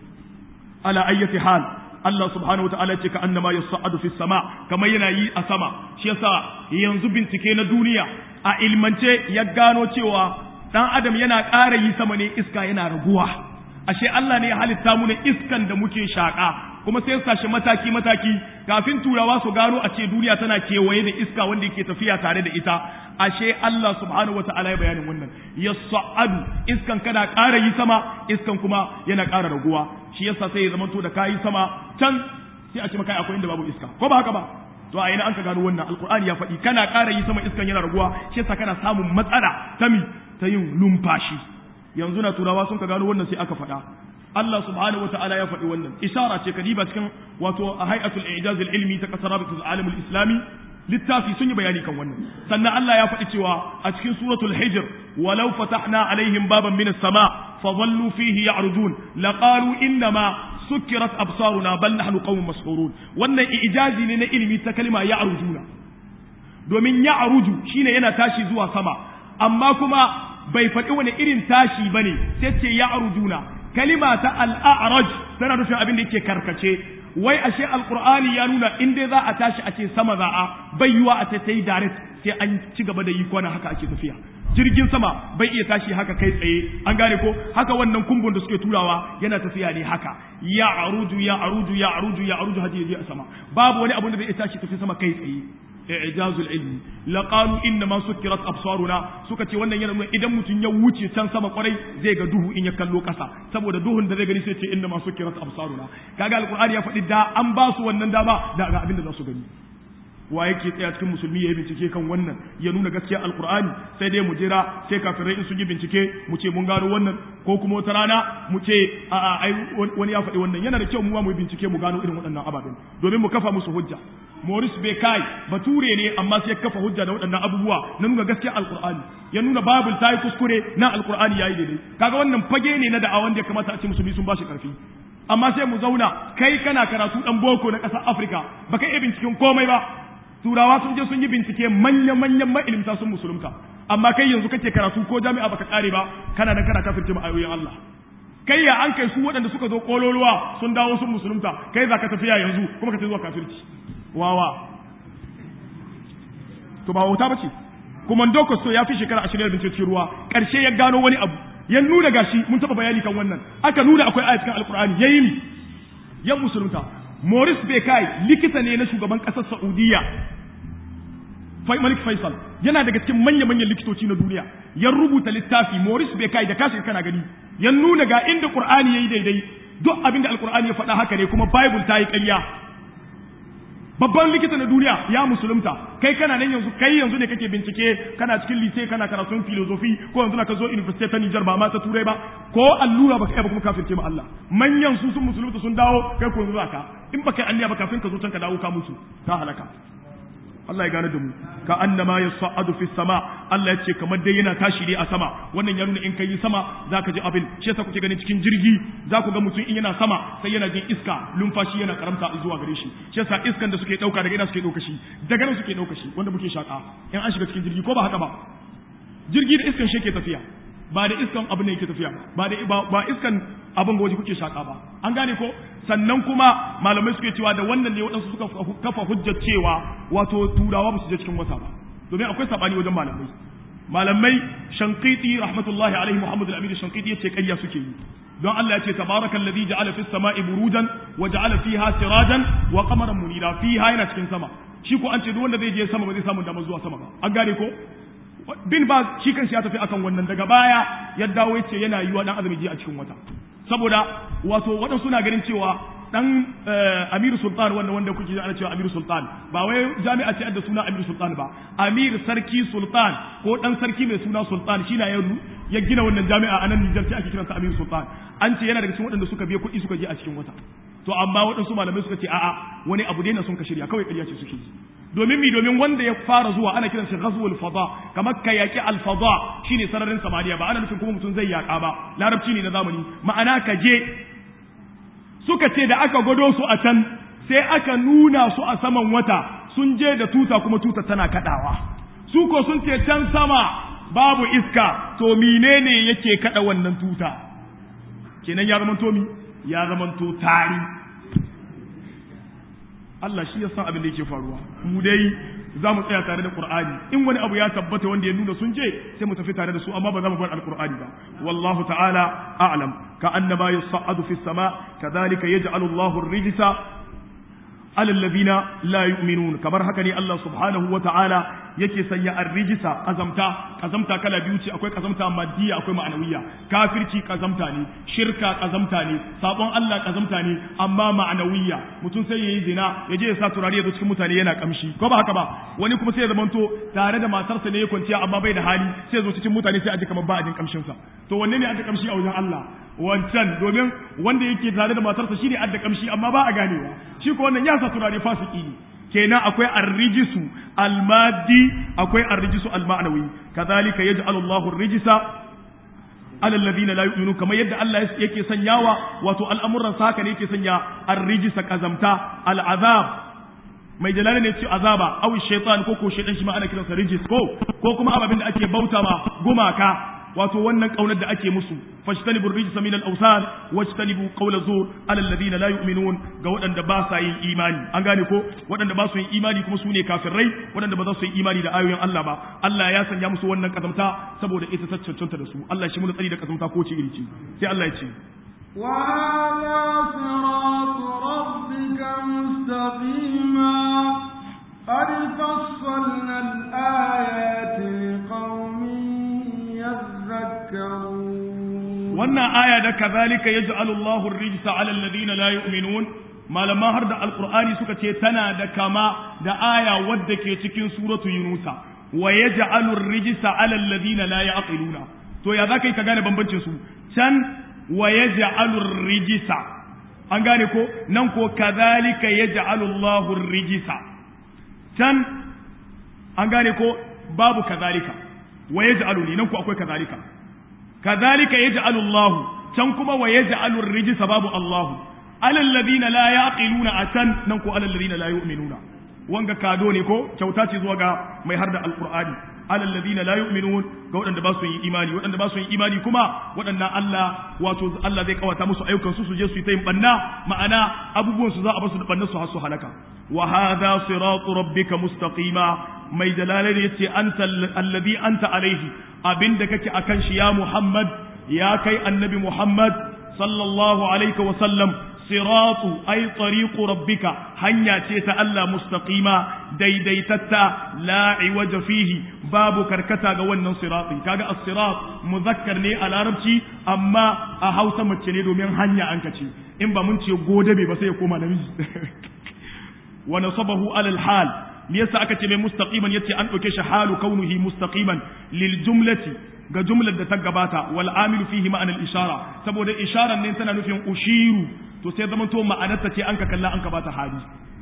ala ayyati hal Allah subhanahu wataala ce ka annama yas'adu fi sama kamar yana yi a sama shi yasa yanzu bincike na duniya a ilmance ya gano cewa dan adam yana ƙara yi sama ne iska yana raguwa ashe Allah ne ya halitta mu ne iskan da muke shaka kuma sai ya shi mataki mataki kafin turawa su gano a ce duniya tana kewaye da iska wanda yake tafiya tare da ita ashe Allah subhanahu wataala ya bayanin wannan yas'adu iskan kana ƙara yi sama iskan kuma yana ƙara raguwa shi yasa sai ya zama to da kayi sama can sai a ce maka akwai inda babu iska ko ba haka ba to a ina an ka gano wannan alqur'ani ya faɗi kana ƙara yi sama iskan yana raguwa shi yasa kana samun matsala ta mi ta yin lumfashi yanzu na turawa sun ka gano wannan sai aka faɗa Allah subhanahu wa ta'ala ya faɗi wannan isara ce kadiba cikin wato a hay'atul i'jaz al-ilmi ta kasar rabitul alam al-islami littafi sun yi bayani kan wannan sannan Allah ya faɗi cewa a cikin suratul hijr walau fatahna alaihim baban min as-sama fa dhallu fihi ya'rudun laqalu inna ma sukkirat absaruna bal nahnu qaumun mas'urun wannan i'jazi ne na ilimi ta kalma ya'ruduna domin ya'rudu shine yana tashi zuwa sama amma kuma bai faɗi wani irin tashi bane sai ce ya'ruduna kalima ta al'araj tana nufin abin da yake karkace wai ashe alqur'ani ya nuna in dai za a tashi a ce sama za a bai yiwa a ce ta yi direct sai an ci gaba da yi kwana haka ake tafiya jirgin sama bai iya tashi haka kai tsaye an gane ko haka wannan kumbun da suke turawa yana tafiya ne haka ya aruju ya aruju ya aruju ya aruju hadi yaje a sama babu wani abu da zai iya tashi tafi sama kai tsaye i'jazul ilmi laqalu inna ma sukkirat absaruna suka ce wannan yana nuna idan mutum ya wuce can sama kwarai zai ga duhu in ya kallo kasa saboda duhun da zai gani sai ce inna ma sukkirat absaruna kaga alqur'ani ya faɗi da an ba su wannan dama da ga abin da za su gani wa yake tsaya cikin musulmi ya yi bincike kan wannan ya nuna gaskiya alqur'ani sai dai mu jira sai kafirai in sun yi bincike mu ce mun gano wannan ko kuma wata rana mu ce a ai wani ya faɗi wannan yana da kyau mu ma mu bincike mu gano irin waɗannan ababen domin mu kafa musu hujja Maurice Bekai bature ne amma sai ya kafa hujja da waɗannan abubuwa na nuna gaskiya alkur'ani ya nuna babul ta yi kuskure na alkur'ani yayi daidai kaga wannan fage ne na da'awan da ya kamata a ce musulmi sun bashi karfi amma sai mu zauna kai kana karatu dan boko na ƙasar Afirka baka iya binciken komai ba turawa sun je sun yi bincike manya-manyan ma'ilimta sun musulunta amma kai yanzu kake karatu ko jami'a baka kare ba kana nan kana kafirce ma ayoyin Allah kai ya an kai su waɗanda suka zo kololuwa sun dawo sun musulunta kai za ka tafiya yanzu kuma ka zuwa kafirci wawa to ba wauta bace kuma Ndoko so ya fi shekara ashirin da cikin ruwa ƙarshe ya gano wani abu ya nuna gashi mun taɓa bayani kan wannan aka nuna akwai aya cikin alkur'ani ya yi ya musulunta Morris Bekai likita ne na shugaban ƙasar Saudiya Malik Faisal yana daga cikin manya-manyan likitoci na duniya ya rubuta littafi Morris Bekai da kashi kana gani ya nuna ga inda Qur'ani yayi daidai duk abin da Alqur'ani ya faɗa haka ne kuma Bible ta yi ƙarya babban likita na duniya ya musulunta kai kana nan yanzu kai yanzu ne kake bincike kana cikin lise kana karatun filosofi ko yanzu ka zo university ta Niger ba ma ta turai ba ko allura baka ba kuma kafirce ma Allah manyan su sun musulunta sun dawo kai ko yanzu ka in baka yi anniya ba kafin ka zo can ka dawo ka mutu ka halaka Allah ya gane da mu ka annama yas'adu fi sama Allah ya ce kamar dai yana tashi ne a sama wannan ya nuna in kai sama zaka ji abin shi yasa kuke ganin cikin jirgi za ku ga mutum in yana sama sai yana jin iska lumfashi yana karamta zuwa gare shi shi yasa iskan da suke dauka daga ina suke dauka shi daga nan suke dauka shi wanda muke shaka in an shiga cikin jirgi ko ba haka ba jirgi da iskan shi ke tafiya ba da iskan abin ne yake tafiya ba da ba iskan abin waje kuke shaka ba an gane ko sannan kuma malamai suke cewa da wannan ne waɗansu suka kafa hujjar cewa wato turawa ba su je cikin wata ba domin akwai sabani wajen malamai malamai shankiti rahmatullahi alaihi muhammad al-amin shankiti yace ƙarya suke yi don Allah ya ce tabarakal ladhi ja'ala fis sama'i burujan wa ja'ala fiha sirajan wa qamaran munira fiha yana cikin sama shi ko an ce duk wanda zai je sama ba zai samu damar zuwa sama ba an gane ko bin ba shi kanshi ya tafi akan wannan daga baya ya dawo yace yana yiwa dan azumi je a cikin wata saboda wato waɗansu suna ganin cewa dan Amir Sultan wanda wanda kuke ana cewa Amir Sultan ba wai jami'a ce da suna Amir Sultan ba Amir Sarki Sultan ko dan sarki mai suna Sultan shi na ya gina wannan jami'a a nan Nijar sai ake kiransa Amir Sultan an ce yana daga cikin waɗanda suka biya kuɗi suka je a cikin wata to amma waɗansu malamai suka ce a'a wani abu dai na sun ka shirya kawai ƙarya ce suke yi domin mi domin wanda ya fara zuwa ana kiran shi ghazwul fada kamar ka yaki al fada shine sararin samaniya ba ana nufin kuma mutum zai yaka ba larabci ne na zamani ma'ana ka je suka ce da aka gwado su a can sai aka nuna su a saman wata sun je da tuta kuma tuta tana kadawa su ko sun ce can sama babu iska to menene yake kada wannan tuta kenan ya zamanto mi ya zamanto tari Allah shi ya san abin da yake faruwa mu dai za mu tsaya tare da Qur'ani in wani abu ya tabbata wanda ya nuna sun je sai mu tafi tare da su amma ba za mu bar alqur'ani ba wallahu ta'ala a'lam ka annama yas'adu fis sama kadhalika yaj'alu Allahu ar-rijsa ala alladhina la yu'minun kamar haka ne Allah subhanahu wa ta'ala yake sanya ar-rijsa kazamta kazamta kala biyu ce akwai kazamta maddiya akwai ma'anawiyya kafirci kazamta ne shirka kazamta ne sabon Allah kazamta ne amma ma'anawiyya mutum sai yayi zina ya je ya sa turare ya zo cikin mutane yana kamshi ko ba haka ba wani kuma sai ya zamanto tare da matarsa ne ya kwanciya amma bai da hali sai ya zo cikin mutane sai a ji kamar ba a jin kamshin sa to wanne ne a kamshi a wajen Allah wancan domin wanda yake tare da matarsa shine adda kamshi amma ba a ganewa shi ko wannan ya sa turare fasiki ne kenan akwai arrijisu almadi akwai arrijisu alma'nawi kadhalika yaj'alu Allahu ar-rijsa ala alladhina la yu'minun kamar yadda Allah yake sanyawa wato al'amuran sa haka ne yake sanya ar-rijsa kazamta al'azab mai jalala ne ce azaba aw shaytan ko ko shaytan shi ma ana kiransa rijis ko ko kuma ababin da ake bauta ma gumaka wato wannan kaunar da ake musu fashtanibu rijsa min al-awsan wajtanibu qawla zur ala alladhina la yu'minun ga waɗanda ba sa yin imani an gane ko waɗanda ba su yin imani kuma su ne kafirai waɗanda ba za su yi imani da ayoyin Allah ba Allah ya sanya musu wannan kazamta saboda ita ta cancanta da su Allah shi mun tsari da kazamta ko ce iri ce sai Allah ya ce وهذا صراط ربك مستقيما قد فصلنا الآيات لقوم يذكرون wannan aya da kazalika yaj'alu Allahu ar-rijsa 'ala alladhina la yu'minun malaman har da alqur'ani suka ce tana da kama da aya wadda ke cikin suratu yunusa wa yaj'alu ar-rijsa 'ala alladhina la ya'qiluna to ya zaka yi ka gane bambancin su can wa yaj'alu ar-rijsa an gane ko nan ko kazalika yaj'alu Allahu ar-rijsa can an gane ko babu kazalika wa yaj'alu ni nan ko akwai kazalika kazalika yaj'alu Allah can kuma wa yaj'alu ar-rijsa babu Allah alal ladina la yaqiluna atan nan ko alal ladina la yu'minuna wanga kado ne ko kyauta ce zuwa ga mai harda alqur'ani alal ladina la yu'minun ga waɗanda ba su yi imani waɗanda ba su yi imani kuma waɗannan Allah wato Allah zai kawata musu ayyukan su su je su yi ta yin banna ma'ana abubuwan su za a basu da banna su har su halaka wa hadha siratu rabbika mustaqima mai dalalai yace anta alladhi anta alaihi abinda kake akan shi ya Muhammad ya kai annabi Muhammad sallallahu alaihi wa sallam siratu ay tariqu rabbika hanya ce ta Allah mustaqima daidaitatta la iwaja fihi babu karkata ga wannan sirati kaga as-sirat muzakkar ne a larabci amma a Hausa mace ne domin hanya an kace in ba mun ce godabe ba sai ya koma namiji wa nasabahu ala al-hal me yasa aka ce mai mustaqiman yace an dauke shi halu kaunuhi mustaqiman lil jumlati ga jumlar da ta gabata wal amilu fihi ma'ana al ishara saboda isharar ne tana nufin ushiru to sai zama to ma'anarta ce an ka kalla an ka bata hali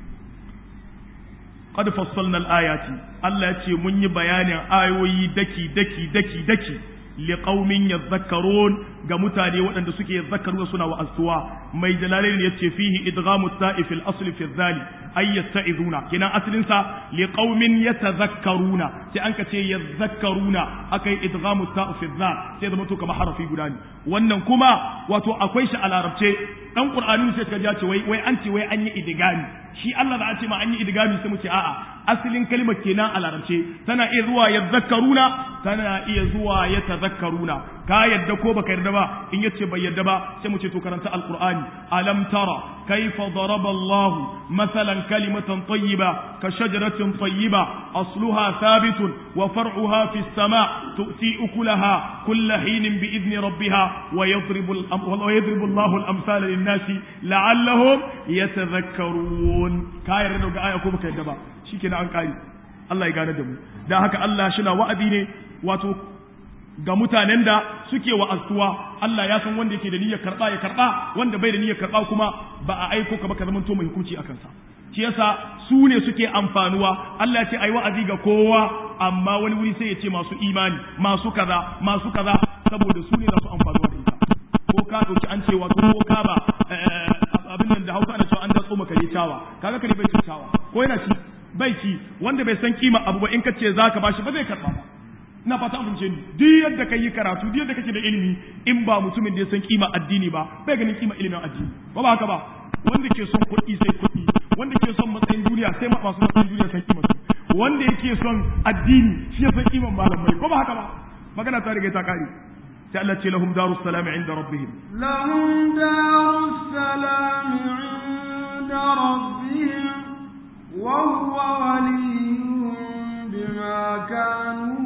qad fassalna al ayati Allah ya ce mun yi bayanin ayoyi daki daki daki daki liqaumin yadhakkarun ga mutane waɗanda suke yadhakkaruna suna wa'azuwa mai jalalain yace fihi idghamu ta'if al asl fi dhali ay yasta'iduna kina aslin sa liqaumin yatadhakkaruna sai an ka ce yadhakkaruna akai idghamu ta'if fi dhal sai zama to kamar harafi guda ne wannan kuma wato akwai shi a larabce dan qur'ani sai ka ce wai wai an ce wai an yi idgami shi Allah da a ce ma an yi idgami sai mu ce a'a asalin kalmar kenan a larabce tana iya zuwa yadhakkaruna tana iya zuwa yatadhakkaruna ka yadda ko baka yarda ba in yace bai yarda ba sai mu ce to karanta alqur'ani alam tara kayfa daraba Allah mathalan kalimatan tayyiba ka shajaratin tayyiba asluha thabitun wa far'uha fi as-sama' tu'ti ukulaha kull hinin bi idni rabbiha wa yadribu wa yadribu Allah al-amsala lin-nasi la'allahum yatadhakkarun ka yarda ga aya ko baka yarda ba shikenan an kare Allah ya gane da mu dan haka Allah shi na wa'adi ne wato ga mutanen da suke wa'azuwa Allah ya san wanda yake da niyyar karba ya karba wanda bai da niyyar karba kuma ba a aiko ka ba ka zamanto mai hukunci akan sa shi yasa su ne suke amfanuwa Allah ya ce ai wa'azi ga kowa amma wani wuri sai ya ce masu imani masu kaza masu kaza saboda su ne za su amfanuwa da ita ko ka dauki an ce wato ko ka ba abin nan da Hausa ana cewa an datso maka ne tawa kaga kare bai tawa ko yana ci bai ci wanda bai san kima abu ba in ka ce zaka bashi ba zai karba ba ina fata an fahimce ni duk yadda kai yi karatu duk yadda kake da ilimi in ba mutumin da ya san kima addini ba bai ganin kima ilimin addini ba ba haka ba wanda ke son kuɗi sai kuɗi wanda ke son matsayin duniya sai masu matsayin duniya sai kima su wanda yake son addini shi ya san kiman malamai ko ba haka ba magana ta riga ta kare sai Allah ce lahum darus salam inda rabbihim lahum darus salam inda rabbihim wa huwa waliyuhum bima kanu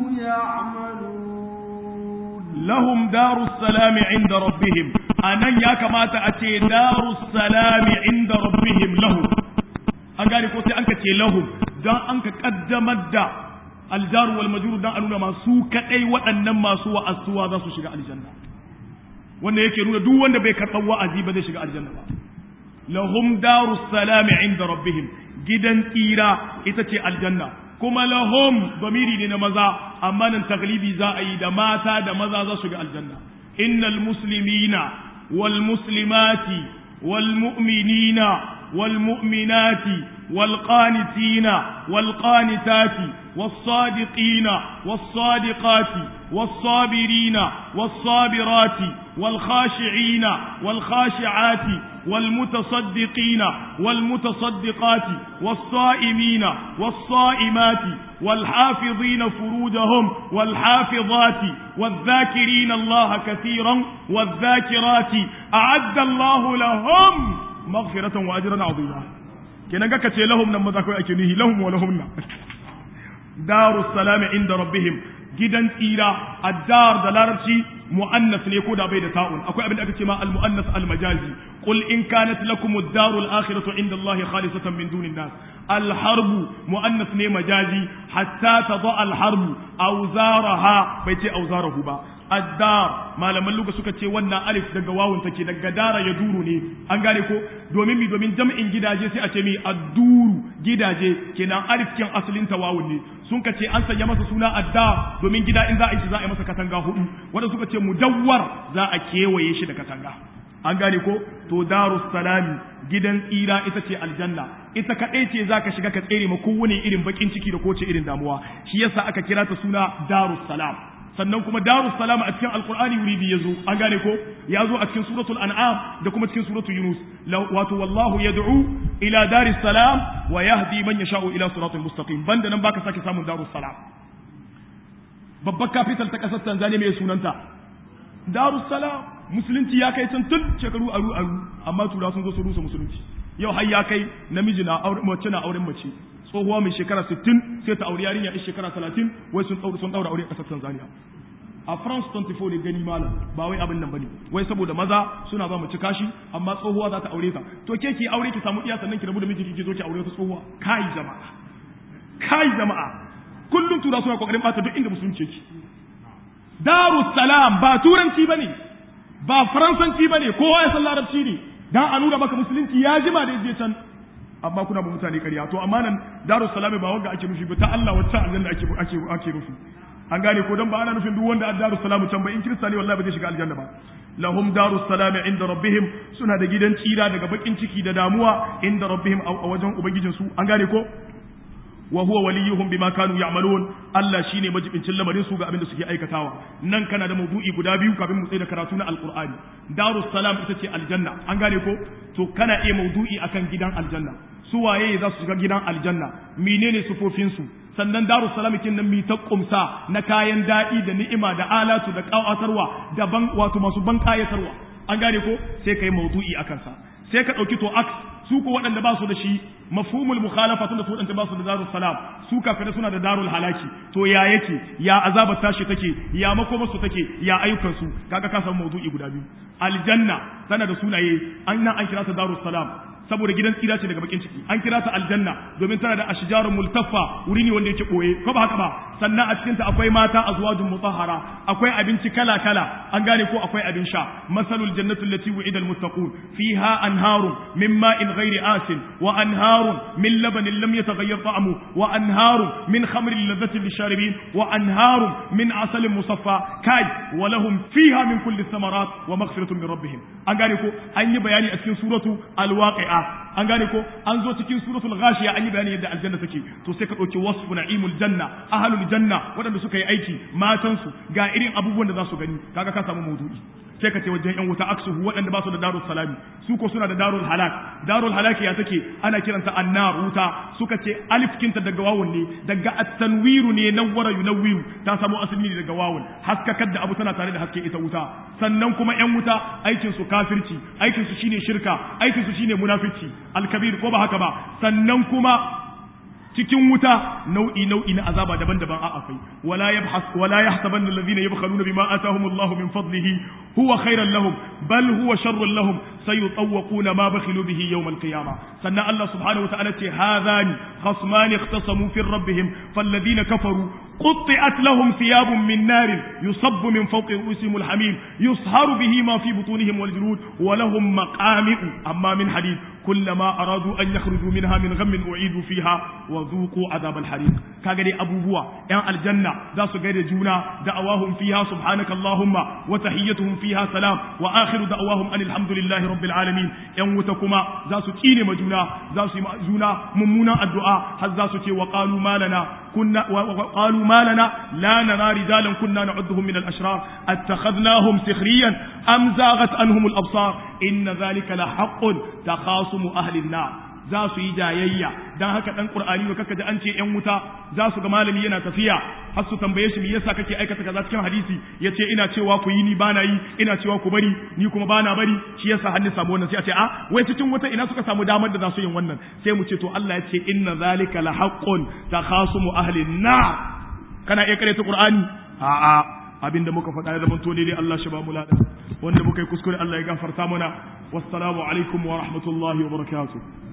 يعملون لهم دار السلام عند ربهم أنا يا كما تأتي دار السلام عند ربهم لهم أقال قلت أنك تي لهم دا أنك قدمت دا الجار والمجرور دا أنونا ما سوك أي وأنما سوى السوى ذا سو شغال الجنة wanda yake nuna duk wanda bai karɓar wa'azi ba zai shiga aljanna ba lahum darus salami inda rabbihim gidan tsira ita ce aljanna kuma lahum domiri ne na maza amma nan taglibi za a yi da mata da maza za su ga aljanna innal muslimina wal muslimati wal mu'minina wal mu'minati wal qanitina wal qanitati was sadiqina was sadiqati was sabirina was sabirati wal khashi'ina wal khashi'ati والمتصدقين والمتصدقات والصائمين والصائمات والحافظين فروجهم والحافظات والذاكرين الله كثيرا والذاكرات أعد الله لهم مغفرة وأجرا عظيما كنا كتي لهم نما ذاكو أكنيه لهم ولهم دار السلام عند ربهم gidan tsira addar da larabci mu'annas ne ko da bai da ta'un akwai abin da aka ce ma al mu'annas al majazi qul in kanat lakum ad-darul akhiratu inda Allah khalisatan min dunin nas al harbu mu'annas ne majazi hatta tada al harbu awzaraha bai ce awzarahu ba addar malaman luga suka ce wannan alif daga wawun take daga dara ya duru ne an gane ko domin mi domin jam'in gidaje sai a ce mi adduru gidaje kenan alif kin asalin ta wawun ne sun ka ce an sanya masa suna addar domin gida in za a yi shi za a yi masa katanga hudu wanda suka ce mudawwar za a kewaye shi da katanga an gane ko to darus salami gidan tsira ita ce aljanna ita kaɗai ce za ka shiga ka tsere ma kowane irin bakin ciki da kowace irin damuwa shi yasa aka kira ta suna darus salam sannan kuma darus salam a cikin alqur'ani wuri biyu yazo an gane ko ya zo a cikin suratul an'am da kuma cikin suratul yunus wato wallahu yad'u ila daris salam wa yahdi man yasha'u ila siratal mustaqim banda nan baka sake samun darus salam babbar capital ta kasar Tanzania mai sunanta darus salam musulunci ya kai can tun shekaru aru aru amma tura sun zo su rusa musulunci yau har ya kai namiji na auren mace na auren mace tsohuwa mai shekara 60 sai ta aure yarinya a shekara 30 wai sun tsaura sun daura aure a kasar Tanzania a France 24 ne gani malam ba wai abin nan bane wai saboda maza suna ba mace kashi amma tsohuwa za ta aure ta to ke ki aure ki samu iya sannan ki rabu da miji ki zo ki aure ta tsohuwa kai jama'a kai jama'a kullum tura suna kokarin bata duk inda musulunci yake Darus Salam ba turanci bane ba faransanci bane kowa ya san larabci ne dan a nuna maka musulunci ya jima da yaje can amma kuna ba mutane ƙarya to amma nan Darus Salam ba wanda ake nufi ba ta Allah wacce aljanna ake ake ake nufi an gane ko dan ba ana nufin duk wanda a Darus Salam can ba in kirista ne wallahi ba zai shiga aljanna ba lahum darus salam inda rabbihim suna da gidan tsira daga bakin ciki da damuwa inda rabbihim a wajen ubangijin su an gane ko wa huwa waliyuhum bima kanu ya'malun Allah shine majibincin lamarin su ga abin da suke aikatawa nan kana da maudu'i guda biyu kafin mu tsaya da karatu na alqur'ani darus salam ita ce aljanna an gane ko to kana iya maudu'i akan gidan aljanna su waye za su shiga gidan aljanna menene sufofin su sannan darus salam kin nan mi ta kumsa na kayan daɗi da ni'ima da alatu da ƙawatarwa da ban wato masu ban kayatarwa an gane ko sai kai maudu'i akan sa sai ka ɗauki to aks su ko waɗanda ba su da shi mafhumul mukhalafa tunda su waɗanda ba su da darul salam su kafirai suna da darul halaki to ya yake ya azabar tashi take ya makomar su take ya ayyukan su kaga ka samu mawdu'i guda biyu aljanna tana da sunaye an nan an kira ta darul salam saboda gidan tsira ce daga bakin ciki an kira ta aljanna domin tana da ashjarun multaffa wuri ne wanda yake boye ko ba haka ba sannan a cikin ta akwai mata azwajun mutahhara akwai abinci kala kala an gane ko akwai abin sha masalul jannatu allati wu'ida almuttaqun fiha anharun min ma'in ghairi asin wa anharun min labanin lam yataghayyar ta'amu wa anharun min khamrin ladhatin lisharibin wa anharun min asalin musaffa kai wa lahum fiha min kulli thamarat wa maghfiratun min rabbihim an gane ko an yi bayani a cikin suratu alwaqi'a an gane ko an zo cikin suratul ghashiya an yi bayani yadda aljanna take to sai ka dauki wasfu na'imul janna ahlul janna waɗanda suka yi aiki matan su ga irin abubuwan da za su gani kaga ka samu maudu'i sai ka ce wajen yan wuta aksuhu waɗanda ba su da darul salami su ko suna da darul halak darul halaki ya take ana kiranta annar wuta suka ce alif kinta daga wawun ne daga at-tanwiru ne nawwara yunawwiru ta samu asali ne daga wawun haskakar da abu tana tare da haske ita wuta sannan kuma yan wuta aikin su kafirci aikin su shine shirka aikin su shine munafici alkabir ko ba haka ba sannan kuma cikin wuta nau'i nau'i na azaba daban-daban a akwai wala yabhas wala yahsabanna alladhina yabkhaluna bima atahumullahu min fadlihi huwa khairan lahum bal huwa sharrun lahum sayutawquna ma bakhilu bihi yawm alqiyamah sannan Allah subhanahu wa ta'ala ce hadhani khasmani ikhtasamu fi rabbihim falladhina kafaru قطعت لهم ثياب من نار يصب من فوق رؤوسهم الحميم يصهر به ما في بطونهم والجلود ولهم مقامع أما من حديد كلما أرادوا أن يخرجوا منها من غم أعيدوا فيها وذوقوا عذاب الحريق كاغري أبو بوا يعني الجنة ذا سغير جونا دعواهم فيها سبحانك اللهم وتحيتهم فيها سلام وآخر دعواهم أن الحمد لله رب العالمين يعني وتكما ذا سكين مجونا ذا سجونا ممونا الدعاء هل ذا سكي وقالوا ما لنا كنا وقالوا ما لنا لا نرى رجالا كنا نعدهم من الأشرار اتخذناهم سخريا أم زاغت عنهم الأبصار إن ذلك لحق تخاصم أهل النار za su yi jayayya dan haka dan qur'ani ne kaka ji an ce yan wuta za su ga malami yana tafiya har su tambaye shi me yasa kake aikata kaza cikin hadisi yace ina cewa ku yi ni bana yi ina cewa ku bari ni kuma bana bari shi yasa hannu samu wannan sai a ce a wai cikin wuta ina suka samu damar da za su yin wannan sai mu ce to Allah ya ce inna zalika la haqqun takhasumu ahli nar kana iya karanta qur'ani a a abinda muka faɗa ya zamanto ne dai Allah shi ba mu lada wanda muka yi kuskure Allah ya gafarta mana wassalamu alaikum wa rahmatullahi wa barakatuh